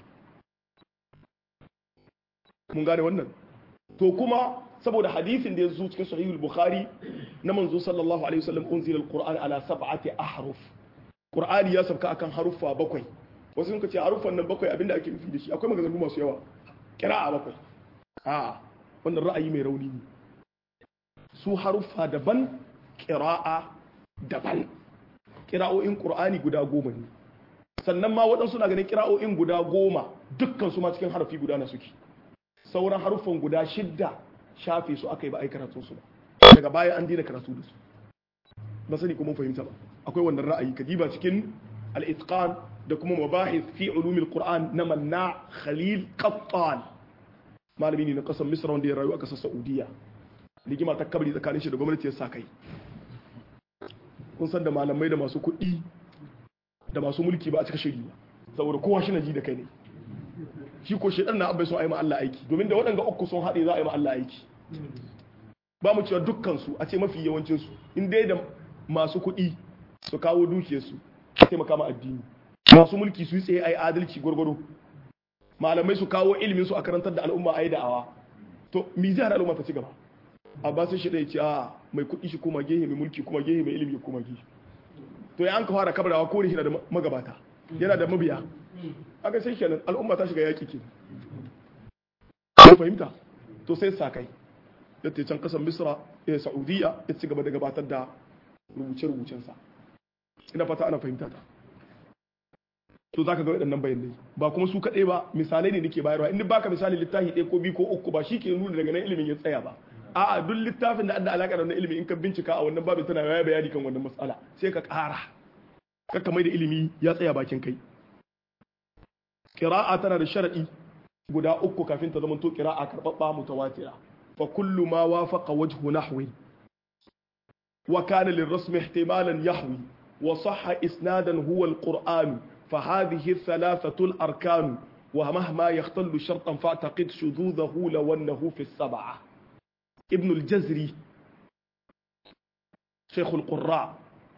mun gane wannan to kuma saboda hadisin da ya zo cikin sahihul bukhari na manzo sallallahu alaihi wasallam unzila alquran ala sab'ati ahruf qur'ani ya sabka akan haruffa bakwai wasu sun ce haruffan nan bakwai abinda ake nufi da shi akwai maganganu masu yawa kira'a bakwai a wannan ra'ayi mai rauni ne su haruffa daban kira'a daban kira'o'in qur'ani guda goma ne sannan ma waɗansu na ganin kira'o'in guda goma dukkan su ma cikin harafi guda na suke sauran haruffan guda shidda shafe su aka yi ba a yi karatun su ba daga baya an dina karatu da su ba sani kuma fahimta ba akwai wannan ra'ayi kadiba cikin al-itqan da kuma mabahith fi ulumil qur'an na manna khalil qattan malami ne na kasar misra wanda ya rayu a kasar saudiya rigima ta kabari tsakanin shi da gwamnati ya sa kai kun san da malamai da masu kuɗi da masu mulki ba a cika shiri ba saboda kowa shi na ji da kai ne shi ko shedan na abai sun ayi ma Allah aiki domin da waɗanda uku sun haɗe za a yi ma Allah aiki ba mu cewa dukkan su a ce mafi yawancin su in dai da masu kuɗi su kawo dukiyar su taimaka ma addini masu mulki su yi tsaye ayi adalci gwargwado malamai su kawo ilimin su a karantar da al'umma ayi da'awa to mi zai hana al'umma ta ci gaba a ba sai shi ya ce a mai kuɗi shi kuma gehe mai mulki kuma gehe mai ilimi kuma gehe to ya an ka fara kabarawa ko ne shi na da magabata yana da mabiya aka sai kenan al'umma ta shiga yaƙi ke ko fahimta to sai sa kai da ta can kasar misra ya saudiya ya ci gaba da gabatar da rubuce-rubucensa ina fata ana fahimta ta to za ka ga waɗannan bayanai ba kuma su kaɗai ba misalai ne nake bayarwa in baka misali littafi ɗaya ko biyu ko uku ba shi ke nuna daga nan ilimin ya tsaya ba a'a duk littafin da da alaƙa da wannan ilimin in ka bincika a wannan babin tana yaya bayani kan wannan matsala sai ka ƙara kakka mai da ilimi ya tsaya bakin kai ƙira'a tana da sharaɗi guda uku kafin ta zama to ƙira'a karɓaɓɓa mutawatira fa kullu ma wafaqa wajhu nahwi wa kana lirrasmi ihtimalan yahwi wa sahha isnadan huwa alquran fa hadhihi thalathatu alarkan wa mahma yahtallu shartan fa'taqid shudhudahu law annahu fi as-sab'ah ibn al-jazri شيخ القراء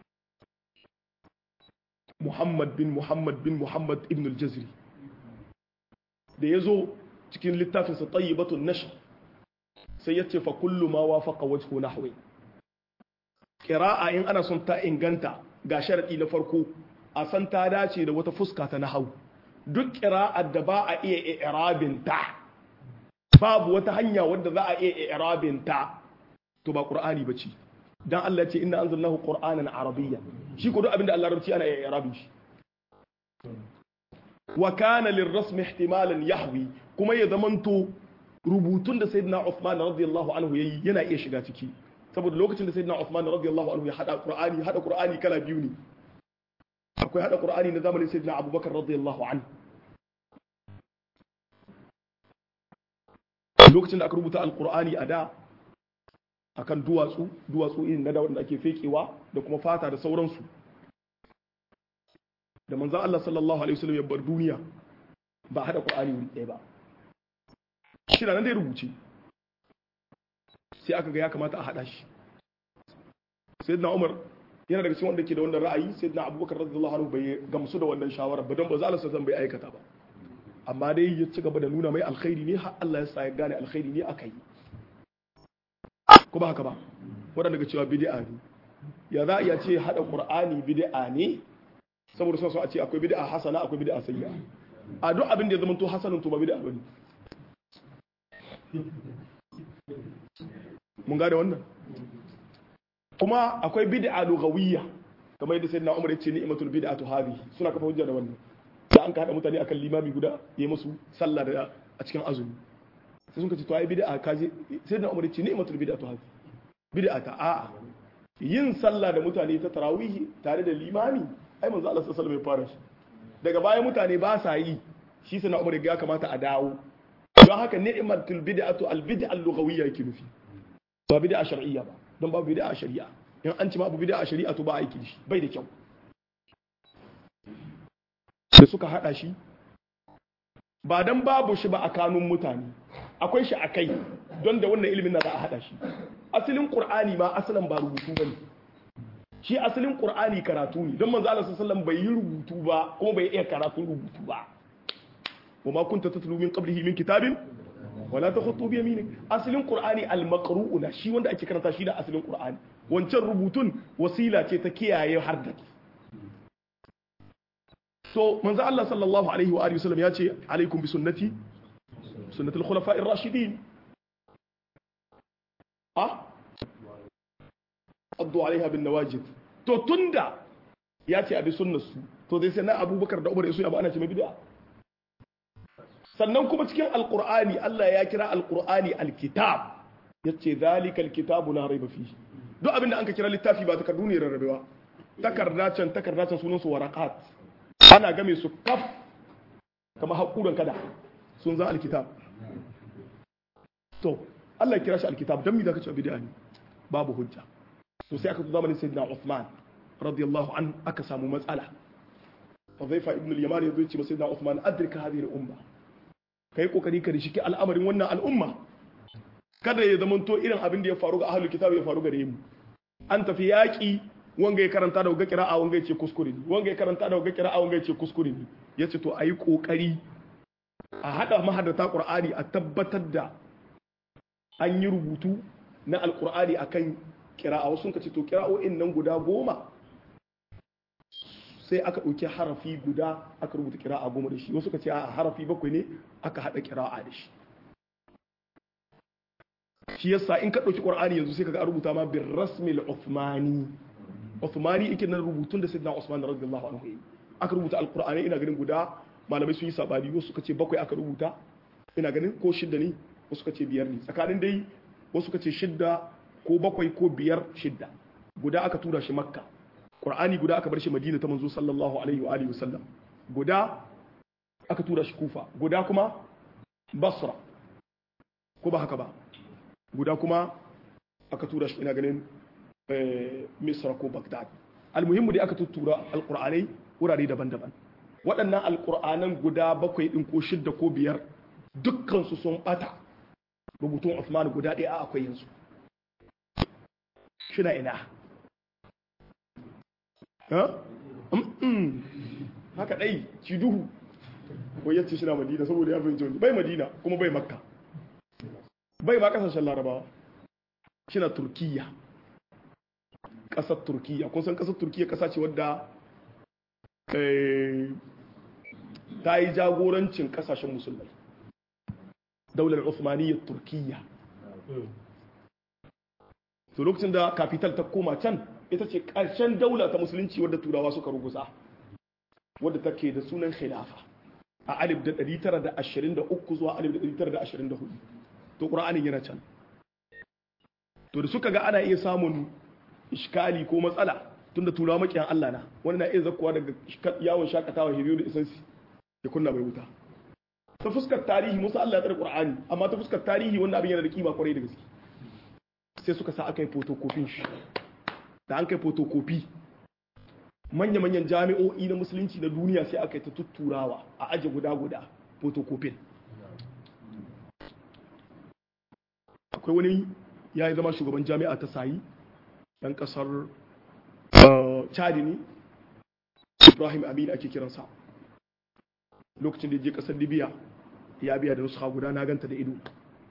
محمد بن محمد بن محمد ابن الجزري da ya zo cikin littafinsa tayyibatun nashr sai ya ce fa kullu ma wafaqa wajhu nahwi qira'a in ana son ta inganta ga sharadi na farko a san ta dace da wata fuska ta nahwu duk qira'ar da ba a iya i'rabin ta babu wata hanya wadda za a iya i'rabin ta to ba qur'ani bace dan Allah ce inna anzalnahu qur'anan arabiyya shi ko duk abinda Allah rabci ana iya i'rabin shi wa kana lirrasm ihtimalan yahwi kuma ya zamanto rubutun da sayyidina Uthman radiyallahu anhu yayi yana iya shiga ciki saboda lokacin da sayyidina Uthman radiyallahu anhu ya hada Qur'ani hada Qur'ani kala biyu ne akwai hada Qur'ani na zamanin sayyidina Abubakar radiyallahu anhu lokacin da aka rubuta alqur'ani a da akan duwatsu duwatsu irin na da wanda ake fekewa da kuma fata da sauransu da manzan Allah sallallahu Alaihi wasallam ya bar duniya ba haɗa ƙwa'ani wuri ɗaya ba shi nan dai rubuce sai aka ga ya kamata a haɗa shi sai na umar yana daga cikin wanda ke da wannan ra'ayi sai na abubakar radiyallahu anhu bai gamsu da wannan shawarar ba don ba za a zan bai aikata ba amma dai ya ci gaba da nuna mai alkhairi ne har Allah ya sa ya gane alkhairi ne aka yi ko ba haka ba waɗanda ga cewa bid'a ne ya za a iya ce haɗa ƙur'ani bid'a ne saboda sun so a ce akwai bid'a hasana akwai bid'a sayya a duk abin da ya zama to hasanin to ba bid'a bane mun gane wannan kuma akwai bid'a lugawiyya kamar yadda sayyidina Umar ya ce ni'matul bid'atu hadhihi suna kafa hujja da wannan da an ka hada mutane akan limami guda yayi musu sallah da a cikin azumi sai sun ce to ai bid'a kaje sayyidina Umar ya ce ni'matul bid'atu hadhihi bid'a ta a'a yin sallah da mutane ta tarawihi tare da limami ai manzo Allah sallallahu alaihi wasallam ya fara shi daga baya mutane ba sa yi shi sana umar ya kamata a dawo don haka ni'matul bid'atu al bid'a al lughawiyya yake nufi ba bid'a shar'iyya ba don ba bid'a shari'a in an ci ma abu bid'a shari'a to ba aiki da shi bai da kyau da suka hada shi ba dan babu shi ba a kanun mutane akwai shi a kai don da wannan ilimin na za a hada shi asalin qur'ani ma asalin ba rubutu bane shi asalin qur'ani karatu ne don manzo Allah sallallahu bai yi rubutu ba kuma bai iya karatu rubutu ba wama kunta tatlu min qablihi min kitabin wala takhutu bi yaminik asalin qur'ani al-maqru'u na shi wanda ake karanta shi da asalin qur'ani wancan rubutun wasila ce ta kiyaye harda so manzo Allah sallallahu alaihi wa alihi wasallam ya ce alaikum bi sunnati sunnati al-khulafa'i ar-rashidin ah addu alaiha bin nawajid to tunda ya ce abi sunnarsu to dai sai na abubakar da umar yasu abu ana ce mai bid'a sannan kuma cikin alqur'ani Allah ya kira alqur'ani alkitab yace zalika alkitabu la raiba fihi duk abinda an ka kira littafi ba takardu ne rarrabewa takarda can takarda can sunan su waraqat ana game su kaf kamar hakuran kada sun za alkitab to Allah ya kira shi alkitab dan me zaka ce bid'a ne babu hujja to sai aka zo zamanin sayyidina Uthman radiyallahu an aka samu matsala Hudhayfa ibn al-Yaman yazo ce sayyidina Uthman adrika hadhihi al-umma kai kokari ka rishiki al'amarin wannan al'umma kada ya zamanto irin abin da ya faru ga ahlul kitab ya faru gare mu an tafi yaki wanga ya karanta da wanga kira'a wanga ya ce kuskure ne wanga ya karanta da wanga kira'a wanga ya ce kuskure ne yace to ayi kokari a hada mahadata Qur'ani a tabbatar da an yi rubutu na alqur'ani akan kira'a wasu ka ce to kira'o'in nan guda goma sai aka ɗauki harafi guda aka rubuta kira'a goma da shi wasu ka ce a harafi bakwai ne aka haɗa kira'a da shi shi yasa in ka ɗauki ƙwar'ani yanzu sai ka ga a rubuta ma bin rasmil Uthmani Uthmani yake nan rubutun da Sayyidina Usman radiyallahu anhu yi aka rubuta alqur'ani ina ganin guda malamai sun yi sabani wasu ka ce bakwai aka rubuta ina ganin ko shidda ne wasu ka ce biyar ne tsakanin dai wasu ka ce shidda ko bakwai ko biyar shidda guda aka tura shi makka qur'ani guda aka bar shi madina ta manzo sallallahu alaihi wa alihi wasallam guda aka tura shi kufa guda kuma basra ko ba haka ba guda kuma aka tura shi ina ganin misra ko bagdad almuhimmu dai aka tuttura alqur'anai wurare daban-daban waɗannan alqur'anan guda bakwai din ko shidda ko biyar dukkan su sun bata rubutun Uthman guda ɗaya akwai yanzu shina ina haka ɗai ci duhu wai yace shi na madina saboda ya fahimci wani bai madina kuma bai makka bai ma kasashen larabawa shi na turkiya ƙasar turkiya kun san ƙasar turkiya ƙasa ce wadda ta yi jagorancin ƙasashen musulmai daular Uthmaniyyar turkiya to lokacin da kafital ta koma can ita ce ƙarshen daula ta musulunci wadda turawa suka ruguza wadda take da sunan khilafa a alif da 923 zuwa alif da 924 to ƙura'anin yana can to da suka ga ana iya samun iskali ko matsala tunda turawa makiyan Allah na wani na iya zakkuwa daga yawon shakatawa hiriyo da isansi ya kunna mai wuta ta fuskar tarihi musu Allah ya tsare Qur'ani amma ta fuskar tarihi wannan abin yana da kima kwarai da gaske sai suka sa aka yi photocopy shi da an kai photocopy manya-manyan jami'o'i na musulunci na duniya sai aka yi ta tutturawa a aje guda-guda photocopy akwai wani ya yi zama shugaban jami'a ta sayi ɗan ƙasar chadi ne ibrahim amin ake kiransa lokacin da je ƙasar libya ya biya da nuska guda na ganta da ido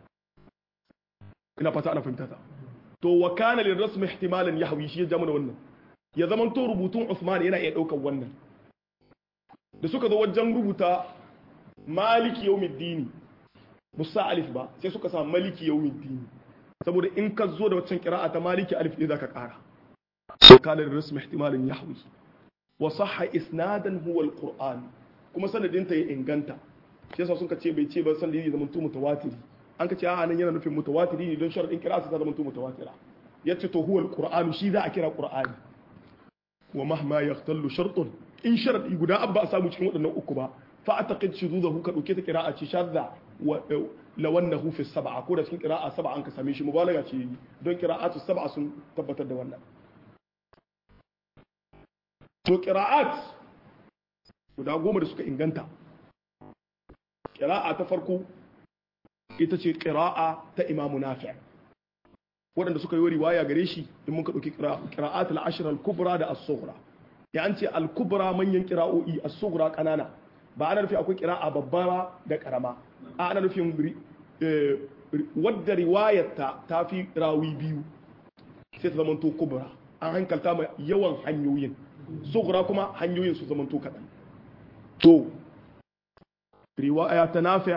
ina fata ana fahimta ta to wa kana lil rasmi ihtimalan yahwi shi ya jama da wannan ya zaman to rubutun Usman yana iya daukar wannan da suka zo wajen rubuta maliki yawmiddin musa alif ba sai suka sa maliki yawmiddin saboda in ka zo da waccan qira'a ta maliki alif ne zaka kara wa kana lil rasmi ihtimalan yahwi wa sahha isnadan huwa alquran kuma sanadin ta ya inganta shi yasa sun ka ce bai ce ba sanadin ya zama to mutawatiri an ka ce a nan yana nufin mutawatiri ne don sharadin kira su ta zama mutawatira yace to huwa alqur'anu shi za a kira qur'ani wa mahma yaqtallu shartun in sharadi guda abba a samu cikin waɗannan uku ba fa ataqid shududahu ka dauke ta qira'a ce shadda wa lawannahu fi sab'a ko da cikin qira'a sab'a an ka same shi mubalaga ce don qira'atu sab'a sun tabbatar da wannan to qira'at guda goma da suka inganta qira'a ta farko ita ce qira'a ta imamu nafi' waɗanda suka yi riwaya gare shi in muka ɗauki qira'at al-ashr al-kubra da as-sughra ya an ce al-kubra manyan qira'o'i as-sughra kanana ba ana nufi akwai qira'a babba da karama a ana nufin wadda riwayarta ta fi rawi biyu sai ta zamanto kubra an hankalta ma yawan hanyoyin sughra kuma hanyoyin su zamanto kaɗan to riwaya ta nafi'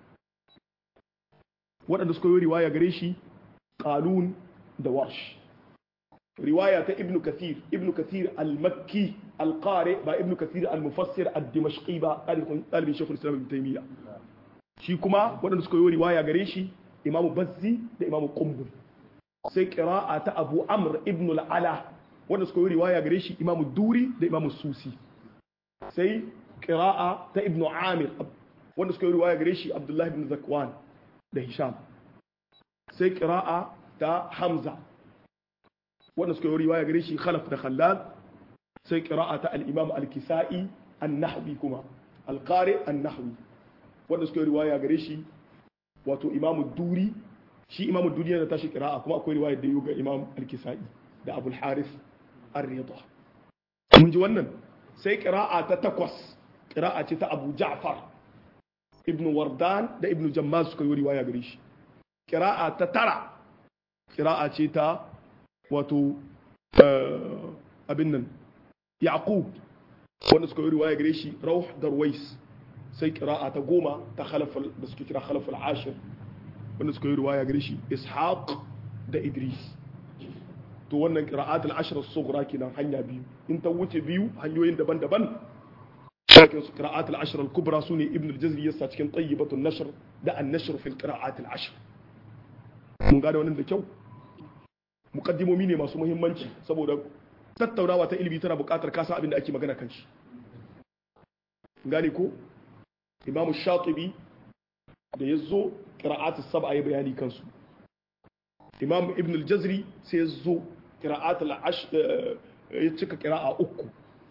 waɗanda suka yi riwaya gare shi qalun da warsh riwaya ta ibnu kathir ibnu kathir al-makki al-qari ba ibnu kathir al-mufassir ad-dimashqi ba ɗalibin shekul islam ibn taymiya shi kuma waɗanda suka yi riwaya gare shi imamu bazzi da imamu qumbul sai qira'a ta abu amr ibn al-ala wanda suka yi riwaya gare shi imamu duri da imamu susi sai qira'a ta ibnu amir wanda suka yi riwaya gare shi abdullahi ibn zakwan da hisham sai qira'a ta hamza wanda suka yi riwaya gare shi khalaf da khallal sai qira'a ta al-imam al-kisa'i an-nahwi kuma al-qari an-nahwi wanda suka yi riwaya gare shi wato imam duri shi imam duri yana tashi qira'a kuma akwai riwaya da ga imam al-kisa'i da abul harith ar-ridha mun ji wannan sai qira'a ta takwas qira'a ce ta abu ja'far ibn wardan da ibn jammaz suka yi riwaya gare shi qira'a ta tara qira'a ce ta wato abin nan yaqub wanda suka yi riwaya gare shi rauh darwais sai qira'a ta goma ta khalaf da suke kira khalaf al-ashir wanda suka yi riwaya gare shi ishaq da idris to wannan qira'at al-ashr as-sughra kenan hanya biyu in ta wuce biyu hanyoyin daban-daban cikin su qira'at al-ashr al-kubra sune ibn al-jazri yasa cikin tayyibatu an-nashr da an-nashr fi al-qira'at al-ashr mun gane wannan da kyau mukaddimomi ne masu muhimmanci saboda tattaunawa ta ilimi tana buƙatar kasa abin da ake magana kan shi gane ko imam shatibi da ya zo ƙira'atul sab'a ya bayani kansu imam ibn al-jazri sai ya zo ƙira'atul ya cika ƙira'a uku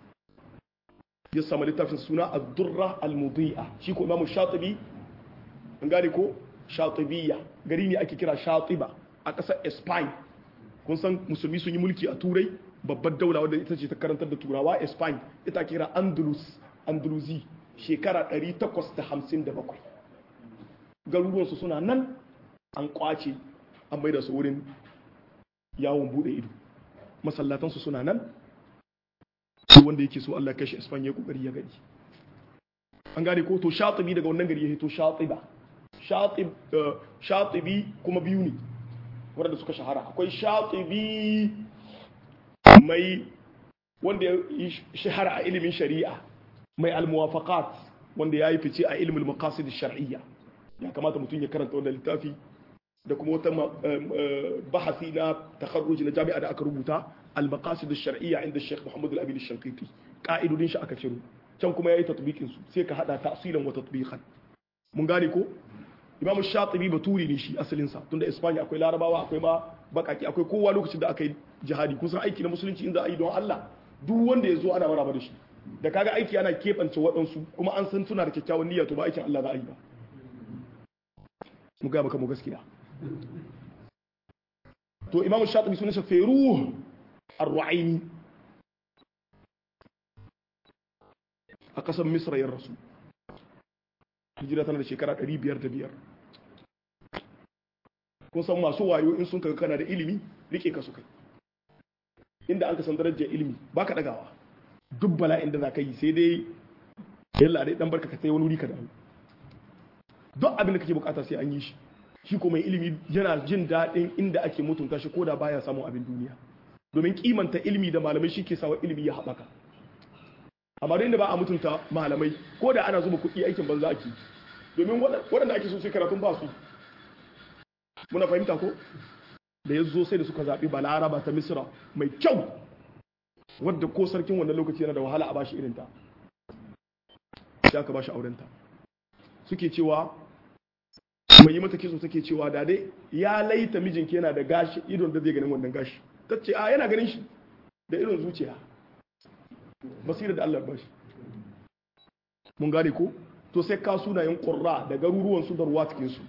ya samu littafin suna ad-durra al-mudi'a shi ko imam shatibi an gane ko shatibiyya gari ne ake kira shatiba a ƙasar spain kun san musulmi sun yi mulki a turai babbar daula wadda ita ce ta karantar da turawa spain ita kira andalus andalusi shekara 857 garuruwansu suna nan an kwace an bai da su wurin yawon bude ido masallatansu suna nan su wanda yake so Allah kashi Espanya ya kokari ya gani an gane ko to shatibi daga wannan gari ya hito shatiba shatib shatibi kuma biyu ne wanda suka shahara akwai shatibi mai wanda ya shahara a ilimin shari'a mai almuwafaqat wanda ya yi fice a ilimin maqasid shar'iyya ya kamata mutum ya karanta wannan littafi da kuma wata bahasi na takharruj na jami'a da aka rubuta al-maqasid shar'iyya inda Sheikh Muhammad Al-Amin Al-Shanqiti ka'idodin shi aka ciro can kuma yayi tatbiqin su sai ka hada ta'silan wa tatbiqan mun gane ko Imam Shatibi baturi ne shi asalin sa tunda Espanya akwai Larabawa akwai ma bakaki akwai kowa lokacin da aka yi jihadi kusan aiki na musulunci inda ayi don Allah duk wanda ya zo ana maraba da shi da kaga aiki ana keɓance waɗansu kuma an san suna da kyakkyawan niyya to ba aikin Allah za a yi ba mu ga maka mu gaskiya to imamu shatibi sunan sa feruh ar-ru'aini a kasar misra ya rasu hijira tana da shekara 505 kun san masu wayo in sun kaga kana da ilimi rike ka su kai inda an ka san darajar ilimi baka dagawa duk bala'in da za ka yi sai dai yalla dai dan barka ka sai wani wuri ka dawo duk abin da kake bukata sai an yi shi shi ko mai ilimi yana jin daɗin inda ake mutunta shi ko da baya samun abin duniya domin kimanta ilimi da malamai shi ke sawa ilimi ya haɓaka amma da inda ba a mutunta malamai ko da ana zuba kuɗi aikin banza ake domin waɗanda ake so sai karatun ba su muna fahimta ko da ya zo sai da suka zaɓi balaraba ta misra mai kyau wadda ko sarkin wannan lokaci yana da wahala a bashi irinta sai aka bashi aurenta suke cewa mai yi mata kitso take cewa da dai ya laita mijinki yana da gashi idon da zai ganin wannan gashi ta ce a yana ganin shi da irin zuciya basira da Allah bashi mun gane ko to sai ka sunayen qurra da garuruwan su da ruwa cikin su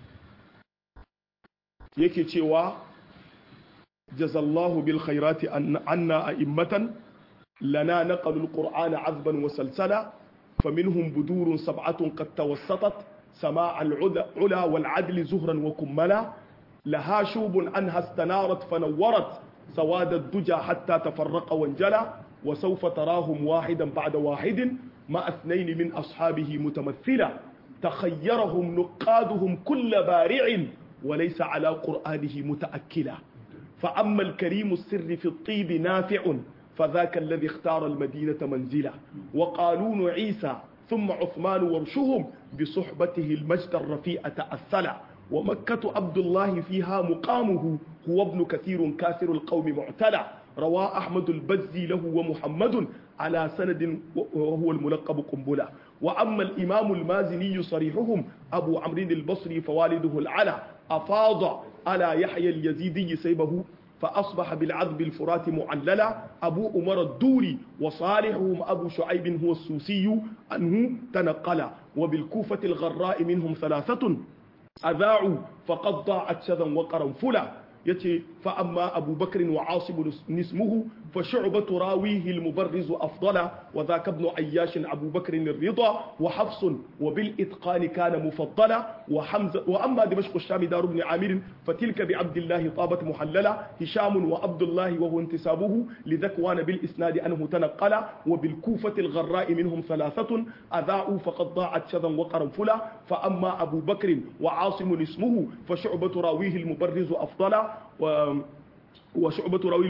yake cewa jazallahu bil khairati anna a'immatan lana naqalu al-qur'ana 'azban wa salsala فمنهم بدور سبعة قد توسطت سماع العلا والعدل زهرا وكملا لها شوب عنها استنارت فنورت سواد الدجى حتى تفرق وانجلى وسوف تراهم واحدا بعد واحد مع اثنين من أصحابه متمثلا تخيرهم نقادهم كل بارع وليس على قرآنه متأكلا فأما الكريم السر في الطيب نافع فذاك الذي اختار المدينة منزلا وقالون عيسى ثم عثمان ورشهم بصحبته المجد الرفيع تأثلا ومكة عبد الله فيها مقامه هو ابن كثير كاثر القوم معتلى روى أحمد البزي له ومحمد على سند وهو الملقب قنبلة وأما الإمام المازني صريحهم أبو عمرو البصري فوالده العلا أفاض على يحيى اليزيدي سيبه فأصبح بالعذب الفرات معللا أبو أمر الدوري وصالحهم أبو شعيب هو السوسي أنه تنقل وبالكوفة الغراء منهم ثلاثة أذاعوا فقد ضاعت شذا وقرنفلا يتي فأما أبو بكر وعاصم اسمه فشعبة راويه المبرز أفضل وذاك ابن عياش أبو بكر الرضا وحفص وبالإتقان كان مفضلا وحمزة وأما دمشق الشام دار بن عامر فتلك بعبد الله طابت محللة هشام وعبد الله وهو انتسابه لذكوان بالإسناد أنه تنقل وبالكوفة الغراء منهم ثلاثة أذاعوا فقد ضاعت شذا وقرنفلا فأما أبو بكر وعاصم اسمه فشعبة راويه المبرز أفضل و وشعبة راوي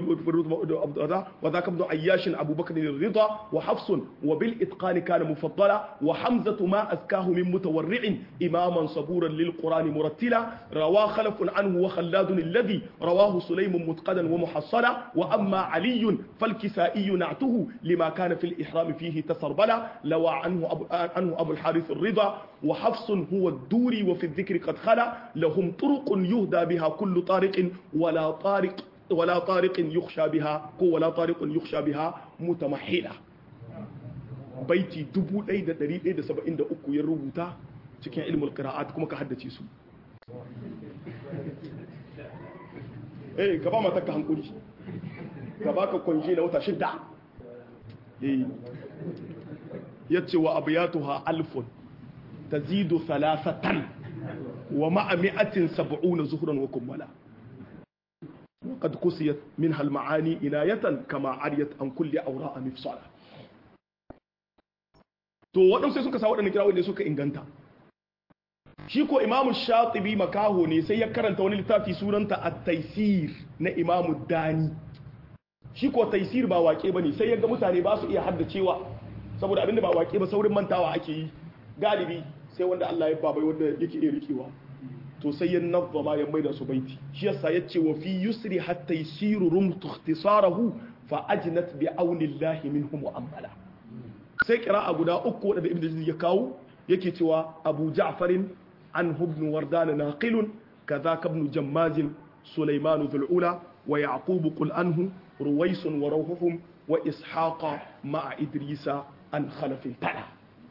وذاك ابن عياش أبو بكر الرضا وحفص وبالإتقان كان مفضلا وحمزة ما أزكاه من متورع إماما صبورا للقرآن مرتلا رواه خلف عنه وخلاد الذي رواه سليم متقدا ومحصلا وأما علي فالكسائي نعته لما كان في الإحرام فيه تسربلا لوى عنه أبو, عنه أبو الحارث الرضا وحفص هو الدوري وفي الذكر قد خلا لهم طرق يهدى بها كل طارق ولا طارق ولا طارق يخشى بها ولا طارق يخشى بها متمحلة baiti 1173 ya rubuta cikin ilmul qira'at kuma ka haddace su eh ka ba mata ka hankuri ka baka kwanje na wata shida eh yace wa abiyatuha alfun tazidu thalathatan wa ma'a mi'atin sab'una zuhran wa kummala وقد كسيت منها المعاني إناية كما عريت عن كل أوراء مفصلة to waɗansu sai suka sa waɗanda kira wanda suka inganta shi ko imamu shatibi makaho ne sai ya karanta wani littafi sunanta a taisir na imamu dani shi ko taisir ba wake ba ne sai ya ga mutane ba su iya haddacewa saboda abinda ba wake ba saurin mantawa ake yi galibi sai wanda Allah ya babai wanda yake iya rikewa to sai ya nazzama ya maida su baiti shi yasa yace wa fi yusri hatta yasiru rum ikhtisarahu fa ajnat bi aunillahi minhu mu'ammala sai qira'a guda uku wadda ibnu jarir ya kawo yake cewa abu ja'farin an ibn wardan naqilun kadhaka ibn jammaz sulaiman dhul ula wa yaqub qul anhu ruwais wa rawhuhum wa ishaqa ma'a idrisa an khalaf tala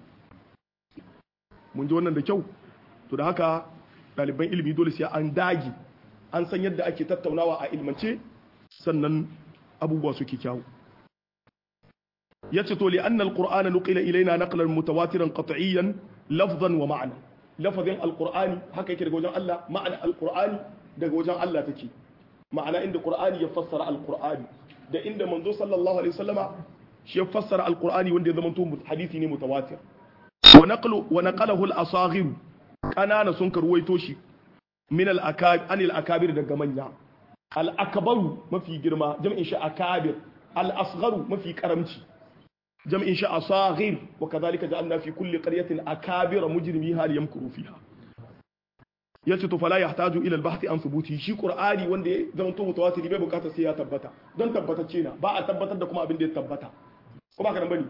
mun ji wannan da kyau to da haka ɗaliban ilimi dole sai an dagi an san yadda ake tattaunawa a ilmance sannan abubuwa suke kyawu yace to li anna alqur'ana nuqila ilaina naqlan mutawatiran qat'iyan lafzan wa ma'na lafazin alqur'ani haka yake daga wajen Allah ma'ana alqur'ani daga wajen Allah take ma'ana inda qur'ani ya fassara alqur'ani da inda manzo sallallahu alaihi wasallama shi ya fassara alqur'ani wanda ya zama to hadisi ne mutawatir wa naqlu wa naqalahu al-asaghir kanana sun karwaito shi min al-akabir akabir daga manya al-akbaru mafi girma jam'in shi akabir al-asgharu mafi karamci jam'in shi asaghir wa kadhalika ja'alna fi kulli qaryatin akabira mujrimiha liyamkuru fiha yace to fala yahtaju ila al-bahthi an thubuti shi qur'ani wanda ya zama to mutawatir bai bukata sai ya tabbata don tabbatacce na ba a tabbatar da kuma abin da ya tabbata ko ba ka nan bane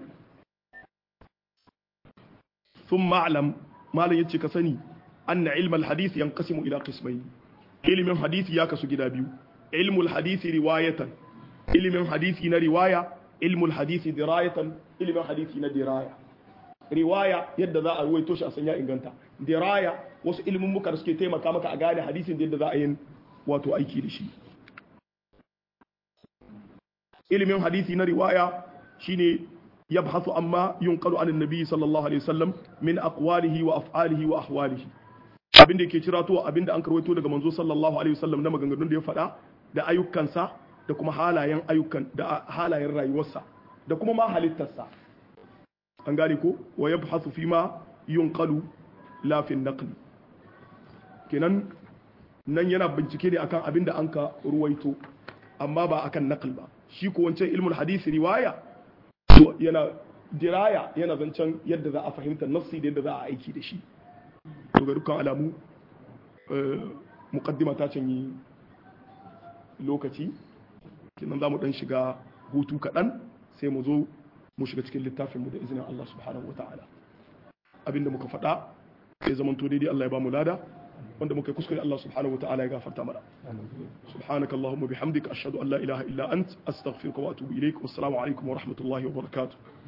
thumma a'lam malan yace ka sani anna ilm al-hadith yanqasimu ila qismayn ilmin hadisi ya kasu gida biyu ilmul hadisi riwayatan ilmin hadisi na riwaya ilmul hadisi dirayatan ilmin hadisi na diraya riwaya yadda za a ruwaito shi a sanya inganta diraya wasu ilimin muka da suke taimaka maka a gane hadisin da yadda za a yin wato aiki da shi ilimin hadisi na riwaya shine yabhasu amma yunqalu anin nabi sallallahu alaihi wasallam min aqwalihi wa af'alihi wa ahwalihi abin da yake cira to abin da an karwaito daga manzo sallallahu alaihi wasallam na maganganun da ya faɗa da ayyukansa da kuma halayen ayyukan da halayen rayuwarsa da kuma ma halittarsa an gane ko wa yabhasu fi ma yunqalu la fi naql kenan nan yana bincike ne akan abin da an ka ruwaito amma ba akan naql ba shi ko wancan ilmul hadisi riwaya to yana diraya yana zancen yadda za a fahimta nafsi da yadda za a aiki da shi to ga dukkan alamu muqaddima ta canyi lokaci kenan za mu dan shiga hutu kaɗan sai mu zo mu shiga cikin littafinmu da izinin Allah subhanahu wa ta'ala abinda muka faɗa ya zama to daidai Allah ya ba mu lada wanda muka kuskure Allah subhanahu wa ta'ala ya gafarta mana subhanaka allahumma bihamdika ashhadu an la ilaha illa ant astaghfiruka wa atubu ilaik wassalamu alaikum wa rahmatullahi wa barakatuh